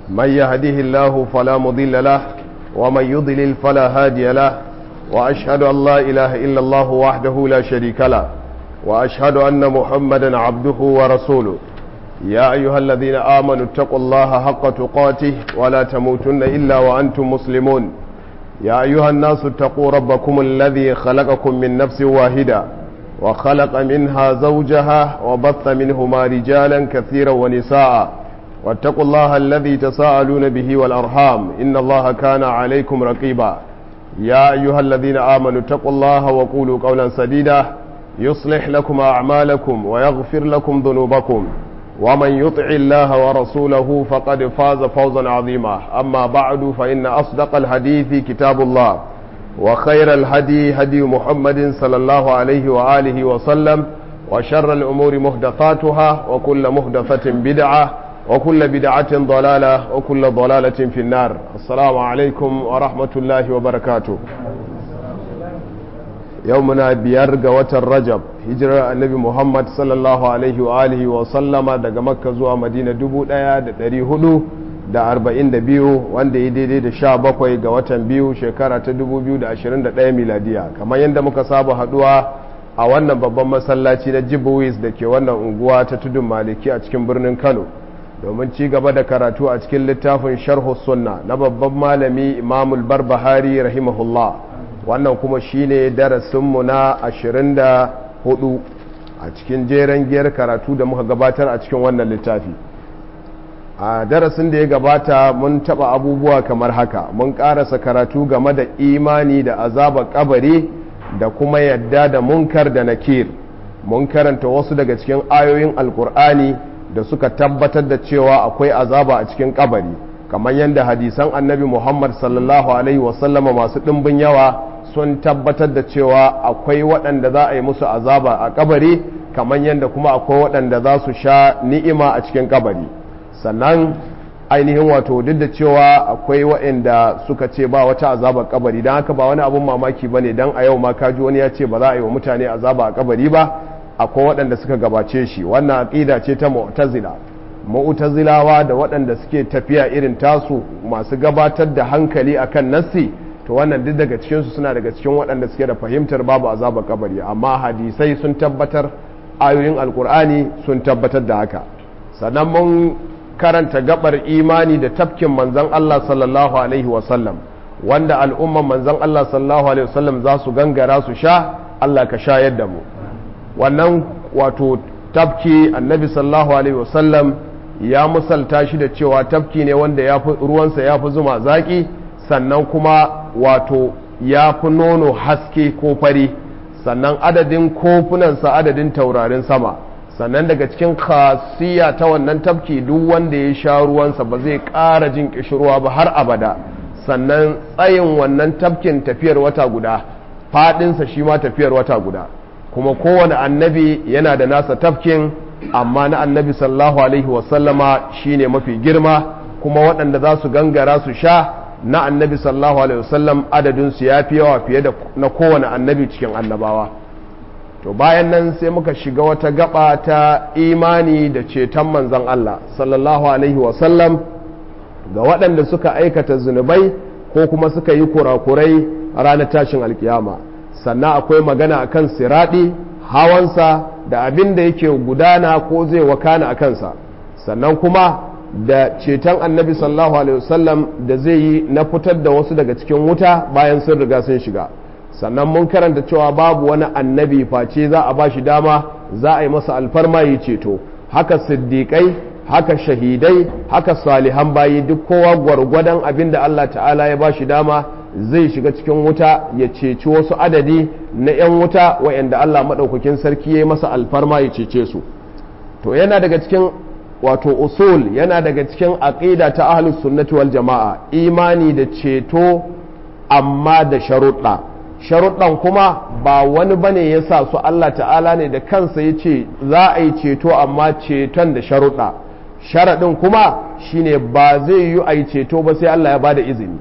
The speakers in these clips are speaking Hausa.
من يهده الله فلا مضل له ومن يضلل فلا هادي له وأشهد أن لا إله إلا الله وحده لا شريك له وأشهد أن محمدا عبده ورسوله يا أيها الذين آمنوا اتقوا الله حق تقاته ولا تموتن إلا وأنتم مسلمون يا أيها الناس اتقوا ربكم الذي خلقكم من نفس واحدة وخلق منها زوجها وبث منهما رجالا كثيرا ونساء واتقوا الله الذي تساءلون به والأرحام إن الله كان عليكم رقيبا يا أيها الذين آمنوا اتقوا الله وقولوا قولا سديدا يصلح لكم أعمالكم ويغفر لكم ذنوبكم ومن يطع الله ورسوله فقد فاز فوزا عظيما أما بعد فإن أصدق الحديث كتاب الله وخير الهدي هدي محمد صلى الله عليه وآله وسلم وشر الأمور مهدفاتها وكل مهدفة بدعة وكل بدعة ضلالة وكل ضلالة في النار السلام عليكم ورحمة الله وبركاته يومنا بيرغ وتر رجب hijirar annabi muhammad sallallahu alaihi wa alihi wa sallama daga makka zuwa madina 1442 wanda ya daidai da sha bakwai ga watan biyu shekara ta 2021 miladiya kamar yadda muka saba haduwa a wannan babban masallaci na jibuwis da ke wannan unguwa ta tudun maliki a cikin birnin kano domin ci gaba da karatu a cikin littafin sharhu sunna na babban malami imamul barbahari rahimahullah wannan kuma shine darasinmu na ashirin da hudu a cikin jeren giyar karatu da muka gabatar a cikin wannan littafi a darasin da ya gabata mun taba abubuwa kamar haka mun karasa karatu game da imani da azaba kabari da kuma yadda da munkar da nakir mun karanta wasu daga cikin ayoyin alkur'ani da suka tabbatar da cewa akwai azaba a cikin kabari kamar yadda hadisan annabi muhammad sallallahu alaihi wasallama masu ɗimbin yawa sun tabbatar da cewa akwai waɗanda za a yi musu azaba a kabari kamar yadda kuma akwai waɗanda za su sha ni'ima a cikin kabari sannan ainihin wato duk da cewa akwai waɗanda suka ce ba wata azaba kabari don haka ba wani abun mamaki ba ne don a yau ma kaji wani ya ce ba za a yi wa mutane azaba a kabari ba akwai waɗanda suka gabace shi wannan aƙida ce ta mu'tazila mu'tazilawa da waɗanda suke tafiya irin tasu masu gabatar da hankali akan nassi to wannan duk daga cikinsu suna daga cikin waɗanda suke da fahimtar babu azaba kabari amma hadisai sun tabbatar ayoyin alkur'ani sun tabbatar da haka sannan mun karanta gabar imani da tafkin manzan Allah sallallahu alaihi wasallam wanda al'umman manzan Allah sallallahu alaihi wasallam za su gangara su sha Allah ka shayar da mu wannan wato tafki annabi sallallahu alaihi wasallam ya musalta shi da cewa tafki ne wanda ruwansa ya fi zuma zaki sannan kuma wato ya fi nono haske ko fari sannan adadin kofunansa adadin taurarin sama sannan daga cikin khasiya ta wannan tafki duk wanda ya sha ruwansa ba zai ƙara jin ƙishirwa ba har abada sannan tsayin wannan tafkin tafiyar wata guda faɗinsa shi ma tafiyar wata guda kuma kowane annabi yana da nasa tafkin amma na annabi sallallahu alaihi wasallama shine mafi girma kuma waɗanda za su gangara su sha na annabi sallallahu alaihi wasallam adadinsu ya fi yawa fiye da na kowane annabi cikin annabawa to bayan nan sai muka shiga wata gaba ta imani da ceton manzon Allah sallallahu alaihi wasallam ga waɗanda suka aikata zunubai ko kuma suka yi kurakurai ranar tashin alkiyama sannan akwai magana akan siraɗi hawansa da abin da yake gudana ko zai wakana a kansa sannan kuma da ceton annabi sallallahu alaihi wasallam da zai yi na fitar da wasu daga cikin wuta bayan sun riga sun shiga sannan mun karanta cewa babu wani annabi face za a ba shi dama za a yi masa alfarma yi ceto haka siddiƙai haka shahidai haka salihan bayi duk kowa gwargwadon abin da Allah ta'ala ya ba shi dama zai shiga cikin wuta ya ceci wasu adadi na 'yan wuta wa'anda Allah maɗaukakin sarki ya yi masa alfarma ya cece su to yana daga cikin wato usul yana daga cikin aqida ta ahlus sunnati wal jama'a imani da ceto amma da sharuɗa sharuɗan kuma ba wani bane ya sa su Allah ta'ala ne da kansa ya ce za a yi ceto amma ceton da sharuɗa sharaɗin kuma shine ba zai yi a yi ceto ba sai Allah ya bada izini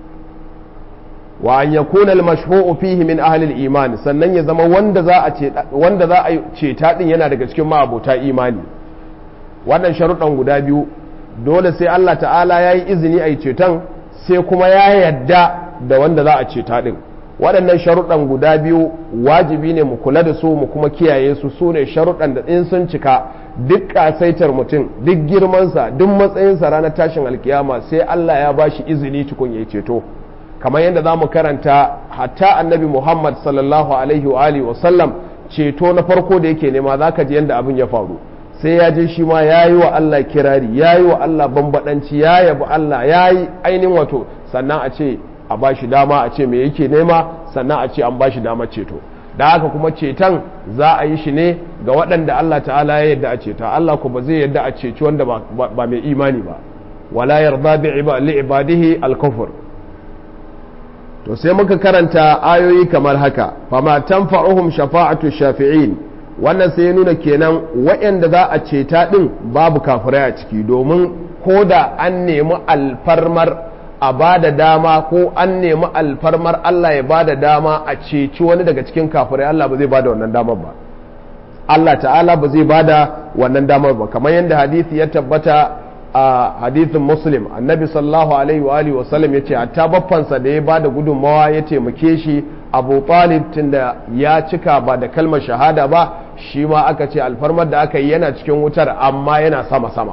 wa an yakuna al-mashfu'u fihi min ahli al-iman sannan ya zama wanda za a ce wanda za a ceta din yana daga cikin ma'abota imani wannan sharuɗan guda biyu dole sai Allah ta'ala ya yi izini a yi ceton sai kuma ya yadda da wanda za a ceta ɗin waɗannan sharuɗan guda biyu wajibi ne mu kula da su mu kuma kiyaye su su ne sharuɗan da in sun cika duk ƙasaitar mutum duk girmansa duk matsayinsa ranar tashin alkiyama sai Allah ya ba shi izini tukun ya ceto kamar yadda za mu karanta hatta annabi muhammad sallallahu alaihi wa alihi wa sallam ceto na farko da yake nema za ka ji yadda abin ya faru sai ya je shi ma ya yi wa Allah kirari ya yi wa Allah bambaɗanci ya yabi Allah ya yi ainihin wato sannan a ce a ba shi dama a ce me yake nema sannan a ce an ba shi dama ceto da haka kuma ceton za a yi shi ne ga waɗanda Allah ta'ala ya yadda a ceta Allah ku ba zai yadda a ceci wanda ba mai imani ba wala yarda bi ibadihi al-kufr to sai muka karanta ayoyi kamar haka fama tanfa'uhum shafa'atu shafi'in wannan sai ya nuna kenan waɗanda za a ceta ɗin babu kafirai a ciki domin ko da an nemi alfarmar a ba da dama ko an nemi alfarmar Allah ya ba da dama a ceci wani daga cikin kafirai Allah ba zai ba da wannan damar ba Allah ta'ala ba zai ba da wannan damar ba kamar yadda hadisi ya tabbata a hadithin muslim annabi sallallahu alaihi wa alihi wasallam ya ce hatta baffansa da ya bada gudunmawa ya taimake shi abu talib tunda ya cika ba da kalmar shahada ba shi ma aka ce alfarmar da aka yi yana cikin wutar amma yana sama sama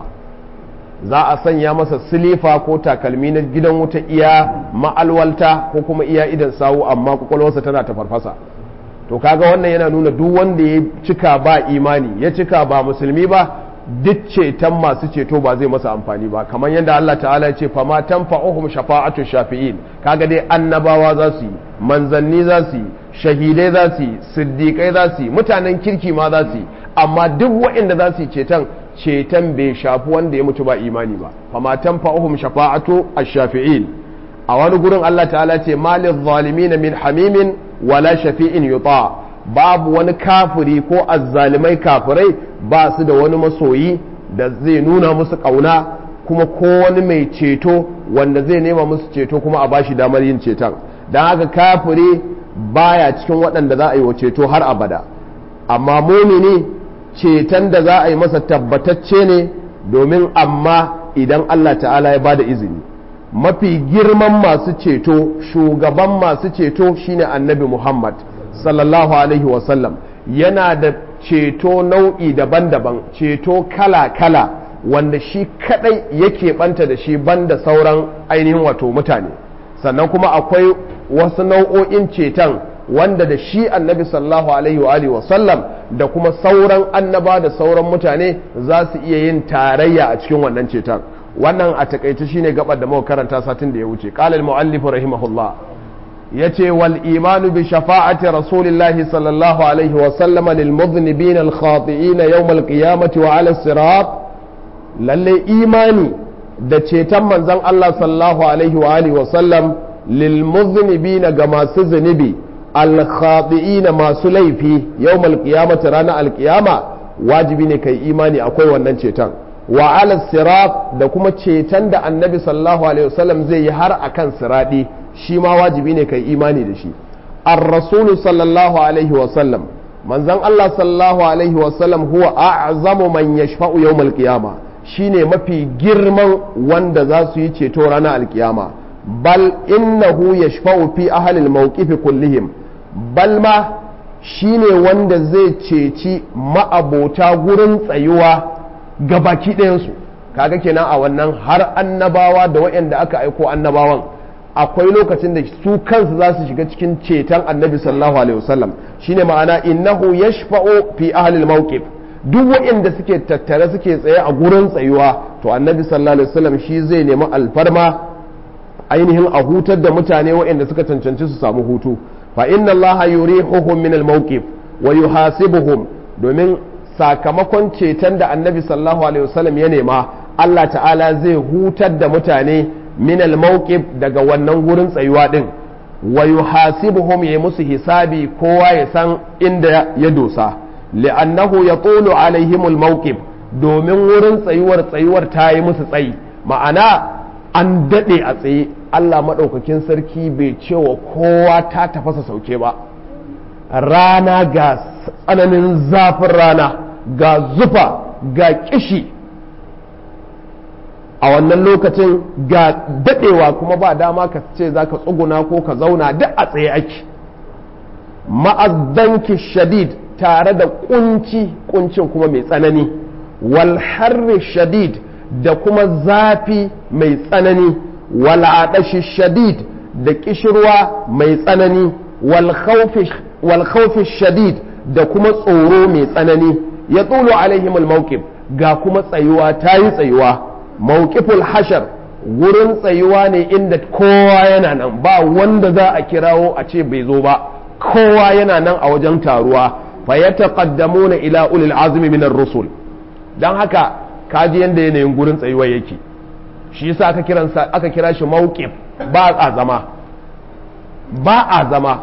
za a sanya masa silifa ko takalmi na gidan wuta iya ma'alwalta ko kuma iya idan sawu amma kwakwalwarsa tana ta farfasa to kaga wannan yana nuna duk wanda ya cika ba imani ya cika ba musulmi ba duk ceton masu ceto ba zai masa amfani ba kamar yadda Allah ta'ala ya ce fama tanfa'uhum shafa'atu shafi'in kaga dai annabawa za su yi manzanni za su yi shahidai za su yi siddiƙai za su yi mutanen kirki ma za su yi amma duk waɗanda za su yi ceton ceton bai shafi wanda ya mutu ba imani ba fama tanfa'uhum shafa'atu ash-shafi'in a wani gurin Allah ta'ala ce malil zalimin min hamimin wala shafi'in yuta babu wani kafiri ko azzalimai kafirai ba su da wani masoyi da zai nuna musu ƙauna kuma ko wani mai ceto wanda zai nema musu ceto kuma a bashi damar yin ceton don haka kafiri baya cikin waɗanda za a yi wa ceto har abada amma mumini ceton da za a yi masa tabbatacce ne domin amma idan Allah ta'ala ya bada izini mafi girman masu ceto shugaban masu ceto shine annabi Muhammad sallallahu alaihi wasallam yana da ceto nau'i daban-daban ceto kala-kala wanda shi kadai yake banta da shi banda sauran ainihin wato mutane sannan kuma akwai wasu nau'o'in ceton wanda da shi annabi sallallahu alaihi wa alihi wasallam da kuma sauran annaba da sauran mutane za su iya yin tarayya a cikin wannan ceton wannan a takaice shine gabar da muka karanta satin da ya wuce qala al-muallif rahimahullah yace wal imanu bi shafa'ati rasulillahi sallallahu alaihi wa sallama lil mudhnibin al khati'in yawm al qiyamati wa ala sirat lalle imani da ceton manzon Allah sallallahu alaihi wa alihi wa sallam lil mudhnibin ga masu zunubi al khati'in masu laifi yawm al qiyamati ranar al qiyama wajibi ne kai imani akwai wannan ceton wa ala sirat da kuma ceton da annabi sallallahu alaihi wasallam zai yi har akan siradi shi ma wajibi ne kai imani da shi ar-rasulu sallallahu alaihi wasallam manzon Allah sallallahu alaihi wasallam huwa a'zamu man yashfa'u yawm al-qiyama shine mafi girman wanda za su yi ceto ranar alkiyama bal innahu yashfa'u fi ahli al-mawqif kullihim bal ma shine wanda zai ceci ma'abota gurin tsayuwa gabaki ɗayansu kaga kenan a wannan har annabawa da waɗanda aka aiko annabawan akwai lokacin da su kansu za su shiga cikin ceton annabi sallallahu alaihi wasallam shine ma'ana innahu yashfa'u fi ahli al-mawqif duk waɗanda suke tattare suke tsaye a gurin tsayuwa to annabi sallallahu alaihi wasallam shi zai nemi alfarma ainihin a hutar da mutane waɗanda suka cancanci su samu hutu fa inna allaha yurihuhum min al-mawqif wa yuhasibuhum domin sakamakon ceton da annabi sallallahu alaihi wasallam ya nema Allah ta'ala zai hutar da mutane min al-mawqif daga wannan gurin tsayuwa din wa yuhasibuhum ya musu hisabi kowa ya san inda ya dosa li'annahu yatulu alaihim al-mawqif domin wurin tsayuwar tsayuwar ta yi musu tsayi ma'ana an dade a tsaye Allah madaukakin sarki bai cewa kowa ta tafasa sauke ba rana ga tsananin zafin rana ga zufa ga kishi a wannan lokacin ga daɗewa kuma ba dama ka ce za ka tsuguna ko ka zauna duk a tsaye ake ma'azdanki shadid tare da kunci kuncin kuma mai tsanani wal harri shadid da kuma zafi mai tsanani wal adashi shadid da kishirwa mai tsanani wal khawfi shadid da kuma tsoro mai tsanani ya tsulu alaihim al ga kuma tsayuwa ta yi tsayuwa mawqiful hashar wurin tsayuwa ne inda kowa yana nan ba wanda za a kirawo a ce bai zo ba kowa yana nan a wajen taruwa fa yataqaddamuna ila ulil azmi minar rusul dan haka kaji yanda yanayin gurin tsayuwa yake shi yasa aka kiransa aka kira shi mawqif ba a zama ba a zama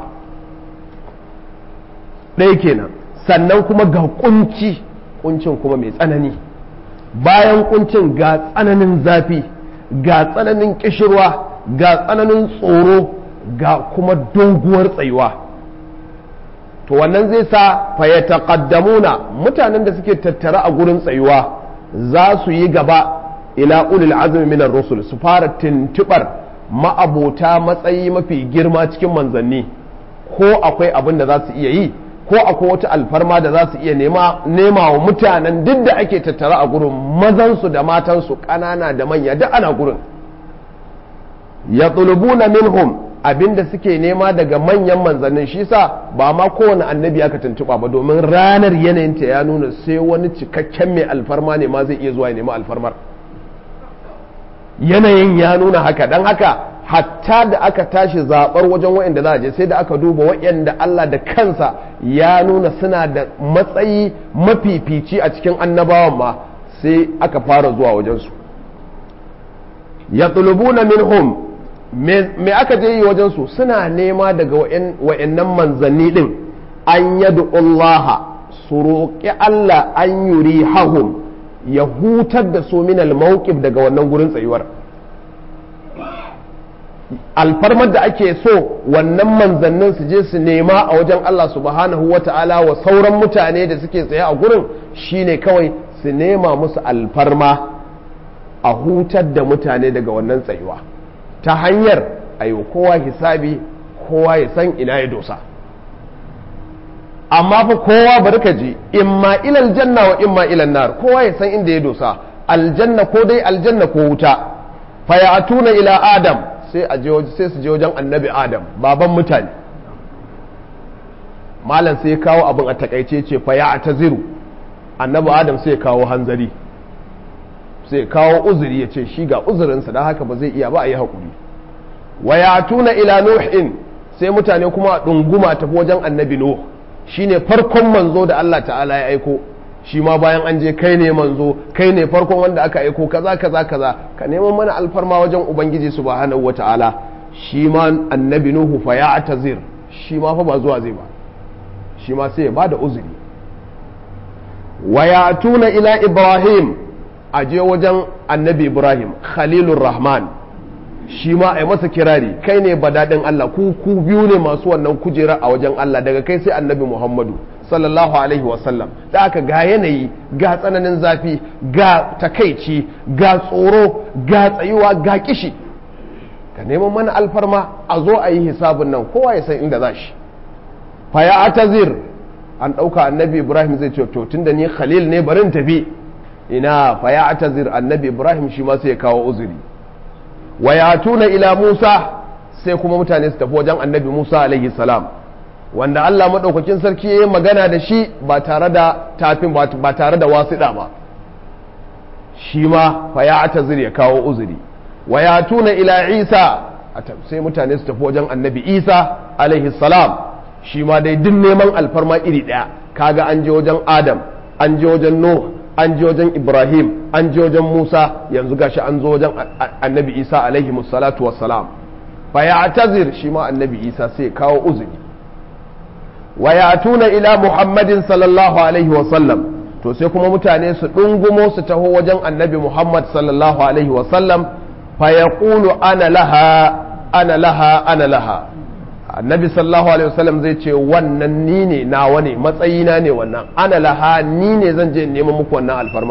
ɗaya kenan sannan kuma ga kunci kuncin kuma mai tsanani bayan kuncin ga tsananin zafi ga tsananin kishirwa ga tsananin tsoro ga kuma doguwar tsayuwa to wannan zai sa fayyataqaddamuna mutanen da suke tattara a gurin tsayuwa za su yi gaba ila ulil azmi minar rusul su fara tuntubar ma'abota matsayi mafi girma cikin manzanni ko akwai abin da za su iya yi ko akwai wata alfarma da za su iya nema wa mutanen duk da ake tattara a gurin mazansu da matansu ƙanana da manya duk ana gurin ya na minhum abinda suke nema daga manyan manzannin shi sa ba ma kowane annabi aka tuntuɓa ba domin ranar yanayinta ya nuna sai wani cikakken mai alfarma ne ma zai iya zuwa ya nema alfarmar yanayin ya nuna haka don haka hatta da aka tashi zaɓar wajen wa'anda za a je sai da aka duba wa'anda Allah da kansa ya nuna suna da matsayi mafifici a cikin annabawan ma sai aka fara zuwa wajensu ya na minhum me aka je yi wajensu suna nema daga wa'annan manzanni ɗin an yadu Allah su roƙi Allah an yuri hahum ya hutar da su minal mawqif daga wannan gurin tsayuwar alfarmar da ake so wannan manzannin su je su nema a wajen Allah subhanahu wa ta'ala wa sauran mutane da suke tsaye a gurin shine kawai su nema musu alfarma a hutar da mutane daga wannan tsayuwa ta hanyar ayo kowa hisabi kowa ya san ina ya dosa amma fa kowa bari ka ji imma ilal janna wa imma ilal nar kowa ya san inda ya dosa aljanna ko dai aljanna ko wuta fa ya'tuna ila adam sai a je sai su je wajen annabi adam baban mutane malam sai ya kawo abin a takaice ce fa ya'taziru annabi adam sai ya kawo hanzari sai ya kawo uzuri ya ce shi ga uzurinsa don haka ba zai iya ba a yi haƙuri wa ya'tuna ila nuhin sai mutane kuma a ɗunguma tafi wajen annabi nuh shine farkon manzo da Allah ta'ala ya aiko shi ma bayan an je kai ne manzo kai ne farkon wanda aka aiko kaza kaza kaza ka neman mana alfarma wajen ubangiji subhanahu wata'ala shi ma annabi nuhu fa ya atazir shi ma fa ba zuwa zai ba shi ma sai ya bada uzuri wa ya'tuna ila ibrahim a je wajen annabi ibrahim khalilur rahman shi ma a yi masa kirari kai ne badadin Allah ku ku biyu ne masu wannan kujera a wajen Allah daga kai sai annabi Muhammadu sallallahu alaihi wasallam da aka ga yanayi ga tsananin zafi ga takaici ga tsoro ga tsayuwa ga kishi ka neman mana alfarma a zo a yi hisabun nan kowa ya san inda za shi faya atazir an ɗauka annabi ibrahim zai ce to tunda ni khalil ne barin tafi ina faya atazir annabi ibrahim shi ma sai ya kawo uzuri wa yatuna ila Musa sai kuma mutane su tafi wajen annabi Musa alaihi salam wanda Allah maɗaukakin sarki ya yi magana da shi ba tare da tafin ba tare da wasiɗa ba shi ma fa ya atazir ya kawo uzuri wa yatuna ila Isa sai mutane su tafi wajen annabi Isa alaihi salam shi ma dai duk neman alfarma iri ɗaya kaga an je wajen Adam an je wajen Nuh an je wajen ibrahim an je wajen musa yanzu gashi an zo wajen annabi isa alaihi musallatu wassalam fa ya tazir shi ma annabi isa sai kawo uzuri wa ya tuna ila muhammadin sallallahu alaihi wasallam to sai kuma mutane su ɗungumo su taho wajen annabi muhammad sallallahu alaihi wasallam fa ya ana laha ana laha ana laha annabi sallallahu alaihi wasallam zai ce wannan ni ne nawa ne matsayina ne wannan ana laha ni ne zan je neman muku wannan alfarmar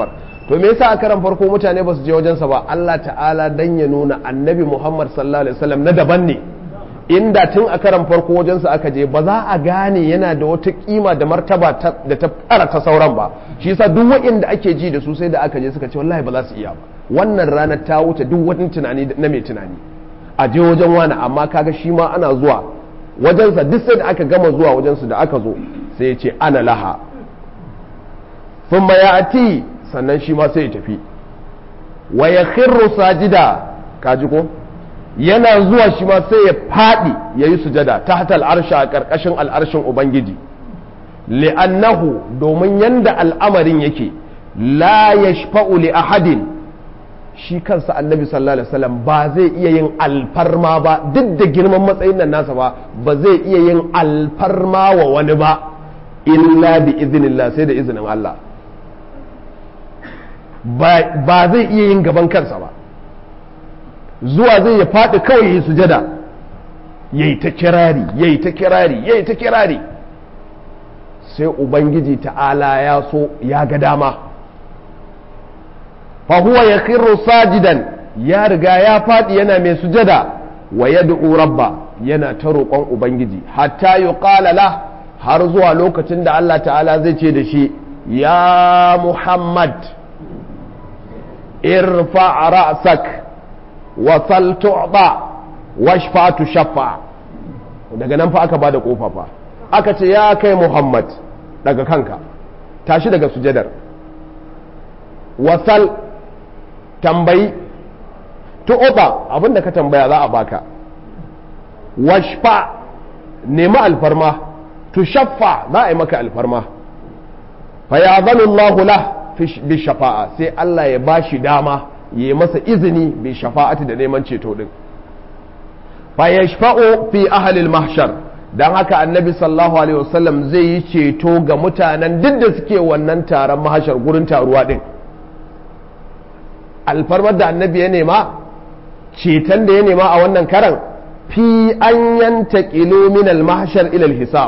to me yasa a karan farko mutane ba su je wajensa ba Allah ta'ala dan ya nuna annabi Muhammad sallallahu alaihi wasallam na daban ne inda tun a karan farko wajensa aka je ba za a gane yana da wata kima da martaba da ta fara ta sauran ba shi yasa duk waɗanda ake ji da su sai da aka je suka ce wallahi ba za su iya ba wannan ranar ta wuce duk wani tunani na mai tunani a je wajen wani amma kaga shi ma ana zuwa wajensa duk sai da aka gama zuwa wajensu da aka zo sai ya ce ana laha sun ya ati sannan shi ma sai ya tafi wa ya khirru sajida kaji ko yana zuwa shi ma sai ya faɗi ya yi sujada ta hata al'arsha a ƙarƙashin al'arshin ubangiji li'annahu domin yanda al'amarin yake la yashfa'u li ahadin shi kansa annabi sallallahu alaihi wasallam ba zai iya yin alfarma ba duk da girman matsayin nan nasa ba ba zai iya yin alfarma wa wani ba illa bi iznillah sai da izinin Allah ba zai iya yin gaban kansa ba zuwa zai ya faɗi kawai ya sujada yayi ta kirari yayi ta kirari yayi ta kirari sai ubangiji ta'ala ya so ya ga dama fahuwa ya khirru sajidan ya riga ya faɗi yana mai sujada wa yad'u rabba yana ta roƙon ubangiji hatta yuqala la har zuwa lokacin da Allah ta'ala zai ce da shi ya Muhammad irfa ra'sak wa sal tu'ba washfa tushaffa daga nan fa aka bada kofa fa aka ce ya kai Muhammad daga kanka tashi daga sujadar wasal tambayi tu'uba abinda ka tambaya za a baka washfa nemi alfarma tushaffa za a yi maka alfarma fa ya Allah lah bi shafa'a sai Allah ya bashi dama ya yi masa izini bi shafa'ati da neman ceto din fa yashfa'u fi ahli al-mahshar dan haka annabi sallallahu alaihi wasallam zai yi ceto ga mutanen duk da suke wannan taron mahashar gurin taruwa din alfarmar da annabi ya nema ceton da ya nema a wannan karan fi an yanta min al-mahshar ila al-hisab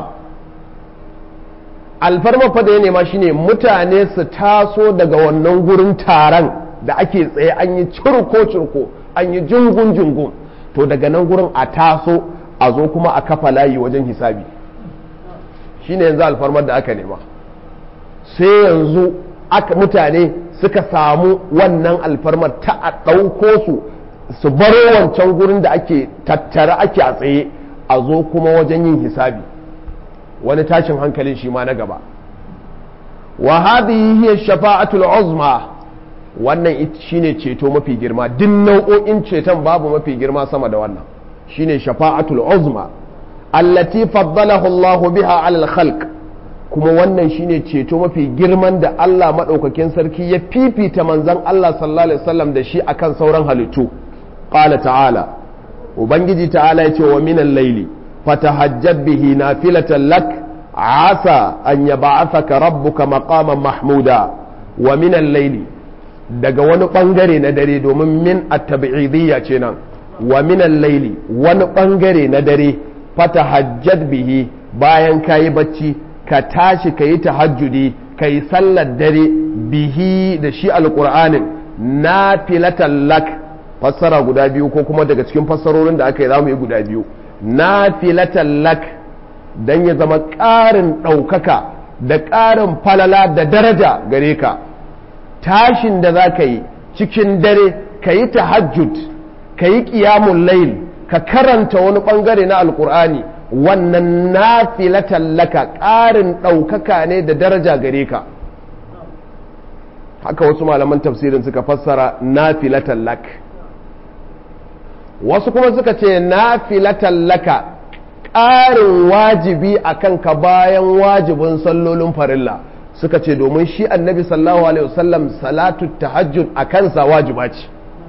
alfarmar fa da ya nema shine mutane su taso daga wannan gurin taron da ake tsaye an yi curko curko an yi jungun jungun to daga nan gurin a taso a zo kuma a kafa layi wajen hisabi shine yanzu alfarmar da aka nema sai yanzu aka mutane suka samu wannan alfarmar ta a ɗauko su su baro wancan gurin da ake tattara ake a tsaye a zo kuma wajen yin hisabi wani tashin hankalin shi ma na gaba wa hadhihi hiya shafa'atul uzma wannan shine ceto mafi girma duk nau'o'in ceton babu mafi girma sama da wannan shine shafa'atul uzma allati faddalahu Allah biha 'ala al-khalq kuma wannan shine ceto mafi girman da Allah madaukakin sarki ya fifita manzon Allah sallallahu alaihi wasallam da shi akan sauran halittu qala ta'ala ubangiji ta'ala yace wa minal layli fatahajjab bihi nafilatan lak asa an yab'athaka rabbuka maqaman mahmuda wa minal layli daga wani bangare na dare domin min at-tab'idiyya ce nan wa minan laili wani bangare na dare fata hajjad bihi bayan ka yi bacci ka tashi ka yi tahajjudi ka yi sallar dare bihi da shi alƙur'anin na filatan lak fassara guda biyu ko kuma daga cikin fassarorin da aka yi zamu yi guda biyu na filatan lak don ya zama ƙarin ɗaukaka da ƙarin falala da daraja gare ka tashin da za ka yi cikin dare ka yi tahajjud ka yi ƙiyamun layl ka karanta wani ɓangare na alƙur'ani wannan nafilatan laka ƙarin ɗaukaka ne da daraja gare ka haka wasu malaman tafsirin suka fassara nafilatan lak wasu kuma suka ce nafilatan laka ƙarin wajibi a kanka bayan wajibin sallolin farilla suka ce domin shi annabi sallallahu alaihi wasallam salatu tahajjud a kansa wajiba ce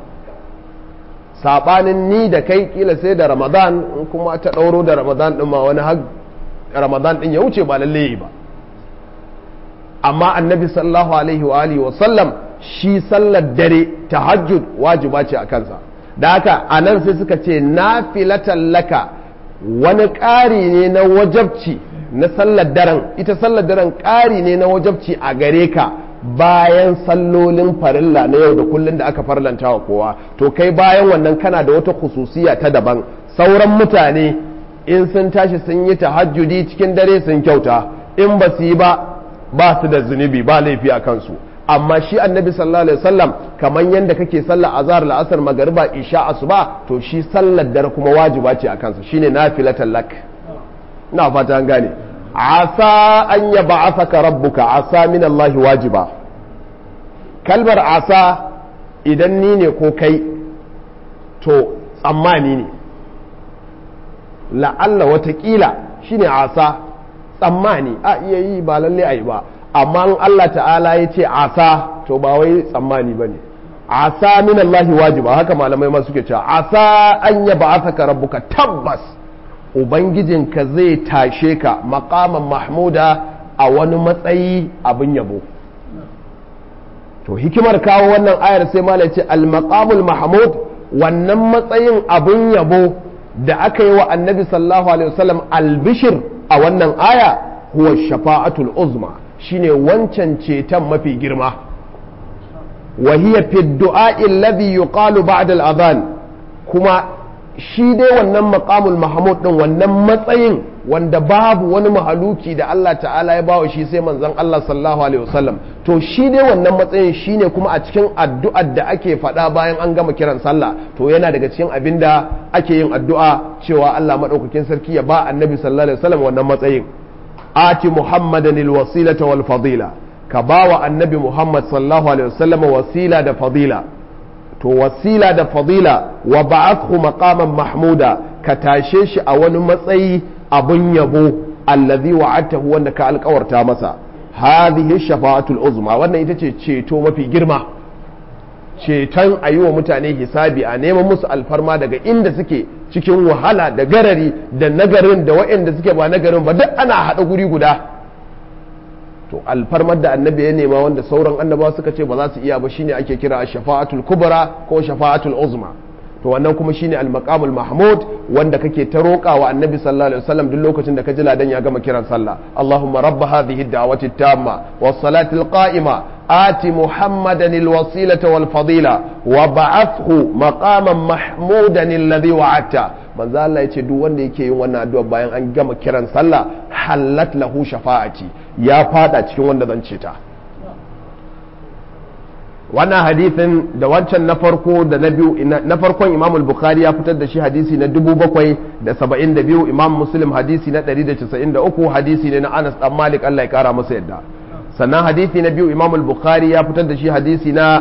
saɓanin ni da kai kila sai da ramadan in kuma ta ɗauro da ramadan ɗin ma wani har ramadan ɗin ya wuce ba lalle ba amma annabi sallallahu alaihi wa alihi wa sallam shi sallar dare tahajjud wajiba ce a kansa da haka a nan sai suka ce nafilatan laka wani ƙari ne na wajabci na sallar daren ita sallar daren ƙari ne na wajabci a gare ka bayan sallolin farilla na yau da kullun da aka farlanta wa kowa to kai bayan wannan kana da wata khususiya ta daban sauran mutane in sun tashi sun yi tahajjudi cikin dare sun kyauta in ba su yi ba ba su da zunubi ba laifi a kansu amma shi annabi sallallahu alaihi wasallam kamar yadda kake sallar azhar la'asar magariba isha asuba to shi sallar dare kuma wajiba ce a kansa shine nafilatan lak ina fata an gane asa an yab'athaka rabbuka asa min Allah wajiba kalmar asa idan ni ne ko kai to tsammani ne la'alla watakila shine asa tsammani a iya yi ba lalle a yi ba amma in Allah ta'ala ya ce asa to ba wai tsammani ba ne asa min Allah wajiba haka malamai ma suke cewa asa an ya ba'athaka rabbuka tabbas ubangijinka zai tashe ka maqaman mahmuda a wani matsayi abin yabo to hikimar kawo wannan ayar sai malai ce al maqamul mahmud wannan matsayin abin yabo da aka yi wa annabi sallallahu alaihi wasallam albishir a wannan aya huwa shafa'atul uzma shine wancan ceton mafi girma wa hiya fi du'a alladhi yuqalu ba'da al-adhan kuma shi dai wannan maqamul mahmud din wannan matsayin wanda babu wani mahaluki da Allah ta'ala ya bawa shi sai manzon Allah sallallahu alaihi wasallam to shi dai wannan matsayin shine kuma a cikin addu'ar da ake faɗa bayan an gama kiran sallah to yana daga cikin abin da ake yin addu'a cewa Allah madaukakin sarki ya ba annabi sallallahu alaihi wasallam wannan matsayin ati muhammadan alwasilata wal fadila ka ba wa annabi muhammad sallallahu alaihi wasallam wasila da fadila to wasila da fadila wa ba'athu maqaman mahmuda ka tashe shi a wani matsayi abun yabo allazi wa'adtahu wanda ka alkawarta masa hadhihi shafa'atul uzma wannan ita ce ceto mafi girma ceton a yi wa mutane hisabi a neman musu alfarma daga inda suke cikin wahala da garari da nagarin da waɗanda suke ba nagarin ba duk ana haɗa guri guda to alfarmar da annabi ya nema wanda sauran annabawa suka ce ba za su iya ba shine ake kira shafa'atul kubra ko shafa'atul uzma to wannan kuma shine al-maqamul mahmud wanda kake ta roƙa wa annabi sallallahu alaihi wasallam duk lokacin da ka ji ladan ya gama kiran sallah Allahumma rabb hadhihi ad-da'wati at-tamma was-salati al-qa'ima ati muhammadan al-wasilata wal-fadila wa ba'athu maqaman mahmudan alladhi wa'adta manzo Allah yace duk wanda yake yin wannan addu'a bayan an gama kiran sallah halat lahu shafa'ati ya fada cikin wanda zan ce ta wannan hadithin da wancan na farko da na biyu na farkon imam al-bukhari ya fitar da shi hadisi na 772 imam muslim hadisi na 193 hadisi ne na anas dan malik Allah ya kara masa yadda sannan hadisi na biyu imam al-bukhari ya fitar da shi hadisi na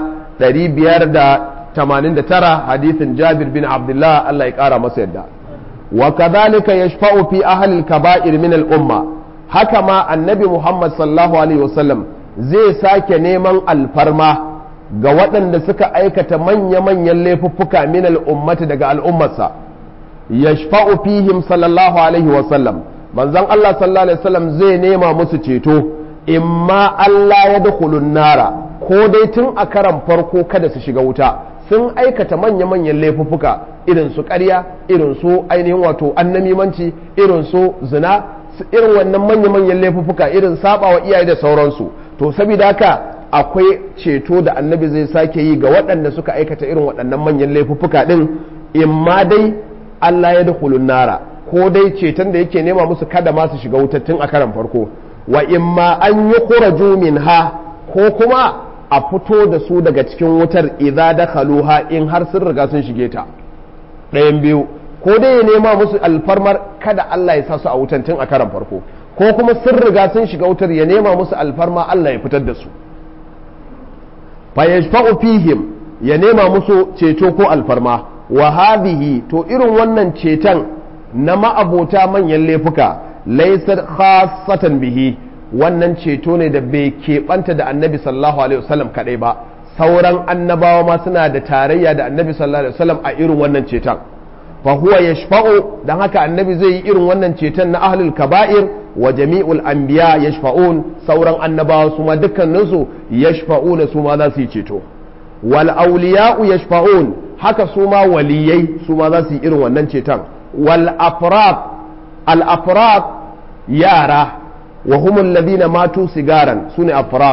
589 hadisin jabir bin abdullah Allah ya kara masa yadda wa kadhalika yashfa'u fi ahli al-kaba'ir min al-umma haka ma annabi muhammad sallallahu alaihi wasallam zai sake neman alfarma ga waɗanda suka aikata manya-manyan laifuffuka min al'ummati daga al'ummarsa yashfa'u fihim sallallahu alaihi wasallam manzon Allah sallallahu alaihi wasallam zai nema musu ceto imma Allah ya dukhulun nara ko dai tun a karan farko kada su shiga wuta sun aikata manya-manyan laifuffuka irin su ƙarya irin su ainihin wato annamimanci irin su zina irin wannan manya-manyan laifuffuka irin saba wa iyaye da sauransu to saboda haka akwai ceto da annabi zai sake yi ga waɗanda suka aikata irin waɗannan manyan laifuffuka ɗin imma dai Allah ya dukulun nara ko dai ceton da yake nema musu kada ma su shiga wutattun a karan farko wa imma an yi kuraju min ha ko kuma a fito da su daga cikin wutar idza dakhaluha in har sun riga sun shige ta ɗayan biyu ko dai ya nema musu alfarmar kada Allah ya sa su a wutan tun a karan farko ko kuma sun riga sun shiga wutar ya nema musu alfarma Allah ya fitar da su fayashfa'u fihim ya nema musu ceto ko alfarma wa hadhihi to irin wannan ceton na ma'abota manyan laifuka laysa khassatan bihi wannan ceto ne da bai keɓanta da annabi sallallahu alaihi wasallam kadai ba sauran annabawa ma suna da tarayya da annabi sallallahu alaihi wasallam a irin wannan ceton fa huwa yashfa'u dan haka annabi zai yi irin wannan ceton na ahlul kaba'ir wa jami'ul anbiya yashfa'un sauran annabawa su ma dukkaninsu yashfa'una su ma za su yi ceto wal awliya'u yashfa'un haka su ma waliyai su ma za su yi irin wannan ceton wal afrad al afrad yara wa humul ladina matu sigaran sune afrad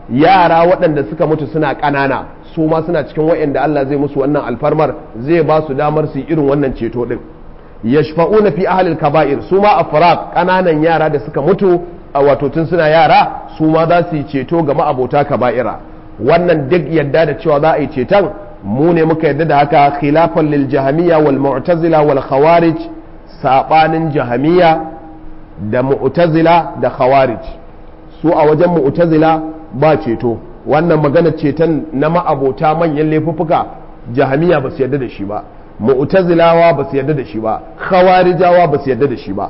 yara waɗanda suka mutu suna ƙanana su ma suna cikin waɗanda Allah zai musu wannan alfarmar zai ba su damar su irin wannan ceto din yashfa'una fi ahlil kaba'ir su ma afraq ƙananan yara da suka mutu a wato tun suna yara su ma za su yi ceto ga ma'abota kaba'ira wannan duk yadda da cewa za a yi ceton mu ne muka yadda da haka khilafan lil jahamiyya wal mu'tazila wal khawarij sabanin jahamiyya da mu'tazila da khawarij su a wajen mu'tazila ba ceto wannan magana ceton na ma'abota manyan laifuffuka jahamiya ba su yarda da shi ba mu'tazilawa ba su yarda da shi ba khawarijawa ba su yarda da shi ba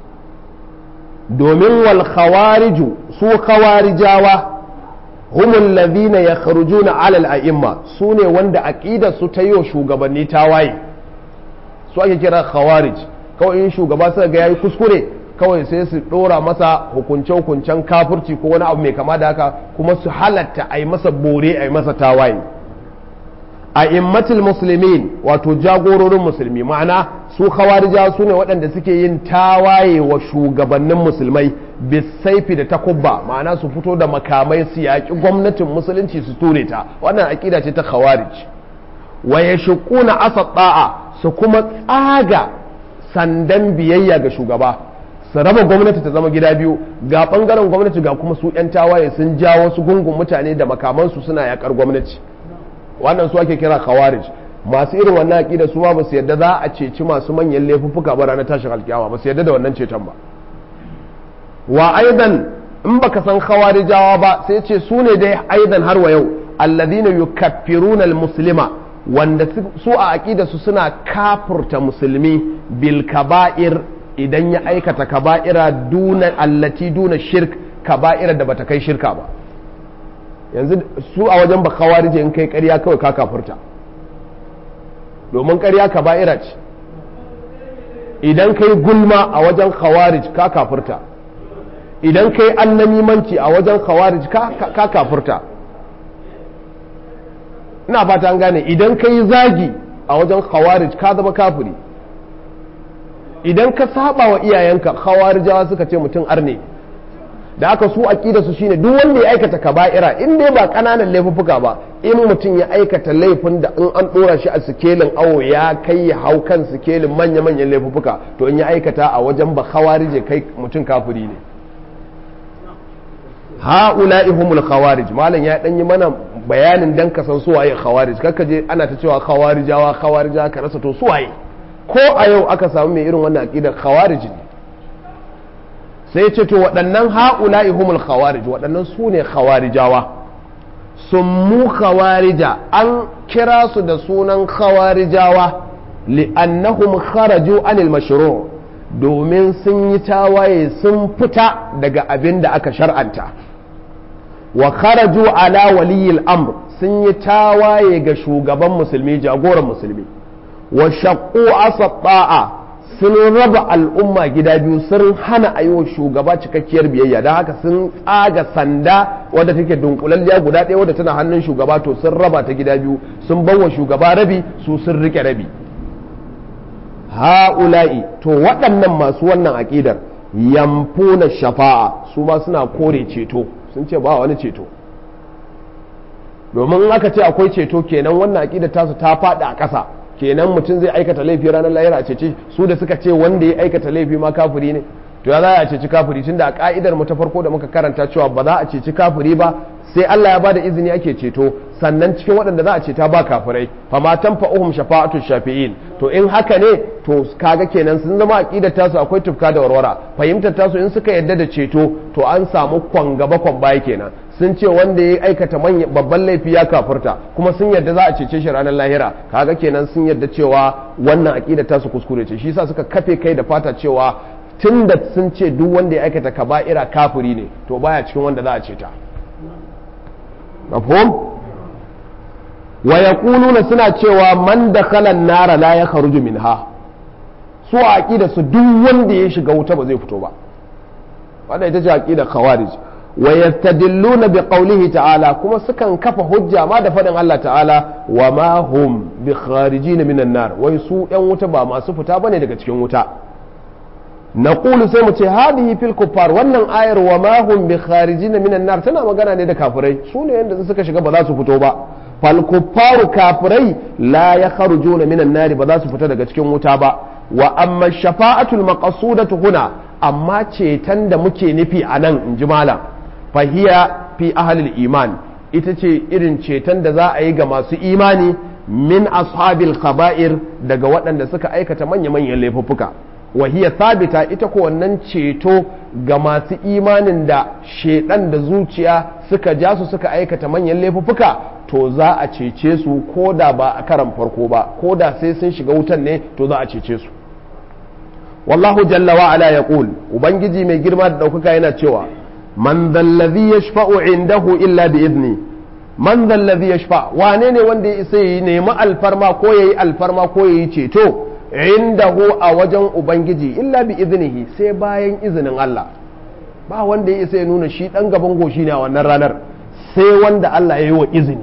domin wal khawariju su khawarijawa هم الذين يخرجون على الأئمة سوني وند أكيد ستيو shugabanni tawaye su ake kira khawarij kawai in shugaba suka ga yayi kuskure kawai sai su dora masa hukunce-hukuncen kafurci ko wani abu mai kama da haka kuma su halatta a yi masa bore a yi masa tawaye a immatul musulmin wato jagororin musulmi ma'ana su khawarija su ne waɗanda suke yin tawaye wa shugabannin musulmai bisaifi da takubba ma'ana su fito da makamai su yaƙi gwamnatin musulunci su ture ta wannan aƙida ce ta khawarij wa yashquna asad da'a su kuma tsaga sandan biyayya ga shugaba su raba gwamnati ta zama gida biyu ga bangaren gwamnati ga kuma su 'yan tawaye sun jawo su gungun mutane da makamansu suna yakar gwamnati wannan su ake kira khawarij masu irin wannan aqida su ma ba su yadda za a ceci masu manyan laifuffuka ba ranar tashin alkiyama ba su yadda da wannan ceton ba wa aidan in baka san khawarijawa ba sai ce su ne dai aidan har wa yau alladhina yukaffiruna almuslima wanda su a aqida su suna kafurta musulmi bil kaba'ir idan ya aikata kaba'ira duna allati duna shirk kaba'ira da bata kai shirka ba yanzu su a wajen ba kawarije in kai ƙarya kawai ka kafurta domin ƙarya kaba'ira ce idan kai gulma a wajen khawarij ka kafurta idan kai annamimanci a wajen khawarij ka kafurta ina fata an gane idan kai zagi a wajen khawarij ka zama kafiri idan ka saba wa iyayenka khawarijawa suka ce mutum arne da aka su aqida su shine duk wanda ya aikata kaba'ira in dai ba kananan laifuffuka ba in mutum ya aikata laifin da in an dora shi a sikelin awo ya kai ya hau kan sikelin manya manyan laifuffuka to in ya aikata a wajen ba khawarije kai mutum kafiri ne ha'ula'i humul khawarij malam ya dan yi mana bayanin dan ka san su waye khawarij kaka je ana ta cewa khawarijawa khawarijawa ka rasa to su waye ko a yau aka samu mai irin wannan aqidar khawarij ne sai ce to waɗannan ha'ula'i humul khawarij waɗannan su ne khawarijawa summu khawarija an kira su da sunan khawarijawa li'annahum kharaju anil mashru' domin sun yi tawaye sun fita daga abin da aka shar'anta wa kharaju ala waliyil amr sun yi tawaye ga shugaban musulmi jagoran musulmi wa shaqqu asata'a sun raba al'umma gida biyu sun hana a yi wa shugaba cikakkiyar biyayya don haka sun tsaga sanda wadda take dunkulalliya guda ɗaya wadda tana hannun shugaba to sun raba ta gida biyu sun bawa shugaba rabi su sun rike rabi ha'ula'i to waɗannan masu wannan aƙidar yamfuna shafa'a su ma suna kore ceto sun ce ba wani ceto domin in aka ce akwai ceto kenan wannan aƙidar tasu ta faɗi a ƙasa kenan mutum zai aikata laifi ranar lahira a cece su da suka ce wanda ya aikata laifi ma kafiri ne to ya za a ceci kafiri tunda a ka'idar mu ta farko da muka karanta cewa ba za a ceci kafiri ba sai Allah ya bada izini ake ceto sannan cikin waɗanda za a ceta ba kafirai fa ma tanfa'uhum shafa'atu shafi'in to in haka ne to kaga kenan sun zama aqidar tasu akwai tufka da warwara fahimtar tasu in suka yadda da ceto to an samu kwan gaba kwan baya kenan sun ce wanda ya aikata babban laifi ya kafurta kuma sun yadda za a cece shi ranar lahira kaga kenan sun yadda cewa wannan aqidar tasu kuskure ce shi yasa suka kafe kai da fata cewa tunda sun ce duk wanda ya aikata kaba'ira kafiri ne to baya cikin wanda za a ceta mafhum wa yaquluna suna cewa man dakhala an-nara la yakhruju minha su a aqida su duk wanda ya shiga wuta ba zai fito ba wannan ita ce aqida khawarij wa yastadilluna bi qawlihi ta'ala kuma sukan kafa hujja ma da fadin Allah ta'ala wa ma hum bi kharijin minan nar wai su yan wuta ba masu fita bane daga cikin wuta naqulu sai mu ce hadihi fil kuffar wannan ayar wa ma hum bi kharijin minan nar tana magana ne da kafirai su ne yanda suka shiga ba za su fito ba fal kuffaru kafirai la yakhrujuna minan nar ba za su fita daga cikin wuta ba wa amma shafa'atul maqsudatu huna amma ceton da muke nufi a nan in ji malam fahiya fi ahlil iman ita ce irin ceton da za a yi ga masu imani min ashabil kaba'ir daga waɗanda suka aikata manya-manyan laifuffuka wahiya sabita ita ko wannan ceto ga masu imanin da shedan da zuciya suka ja su suka aikata manyan laifuffuka to za a cece su ko da ba a karan farko ba ko da sai sun shiga wutan ne to za a cece su wallahu jalla wa ala yaqul ubangiji mai girma da daukaka yana cewa man dhallazi yashfa'u indahu illa bi idni man dhallazi yashfa wane ne wanda ya isa yi nemi alfarma ko yayi alfarma ko yayi ceto indahu a wajen ubangiji illa bi idnihi sai bayan izinin Allah ba wanda ya isa ya nuna shi dan gaban goshi ne a wannan ranar sai wanda Allah ya yi wa izini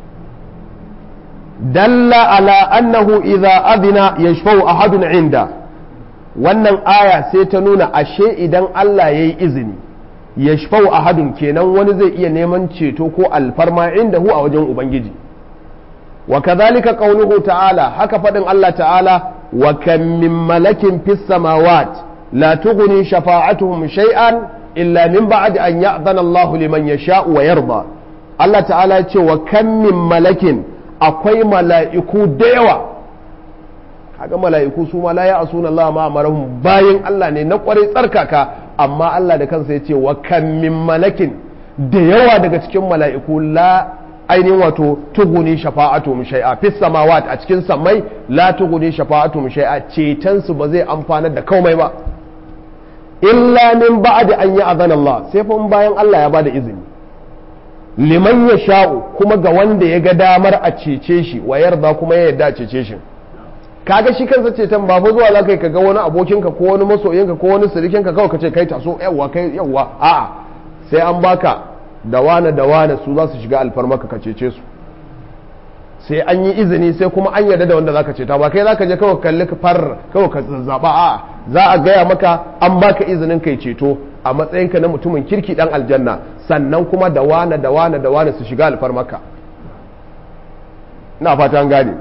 dalla ala annahu idza adina yashfa'u ahadun inda wannan aya sai ta nuna ashe idan Allah ya yi izini ya shafau a hadun kenan wani zai iya neman ceto ko alfarma inda hu a wajen Ubangiji wa kazalika qauluhu ta'ala haka faɗin Allah ta'ala wa kam min malakin fis samawat la tughni shafa'atuhum shay'an illa min ba'di an ya'dhana Allahu liman yasha'u wa yarda Allah ta'ala ya ce wa kam min malakin akwai mala'iku da yawa kaga mala'iku su ma la ya asuna Allah ma amarahum bayan Allah ne na kwarai tsarkaka amma Allah da kansa ya ce wa kam min malakin da yawa daga cikin mala'iku la ainihin wato tuguni shafa'atu shay'a fis samawat a cikin samai la tuguni shafa'atu shay'a ceton su ba zai amfanar da komai ba illa min ba'di an yi azan Allah sai fa bayan Allah ya bada izini liman ya sha'u kuma ga wanda ya ga damar a cece shi wa yarda kuma ya yarda a cece shi kaga shi kansa ceton ba fa zuwa za ka yi ka ga wani abokinka ko wani masoyinka ko wani sirikinka kawai ka ce kai taso yawwa kai yawwa a'a sai an baka da wane da wane su za su shiga alfarmaka ka cece su sai an yi izini sai kuma an yarda da wanda zaka ceta ba kai zaka je kawai kalli ka far kawai ka zazzaba a'a za a gaya maka an baka izinin kai ceto a matsayinka na mutumin kirki dan aljanna sannan kuma da wane da wane da wane su shiga alfarmaka ina fata an gane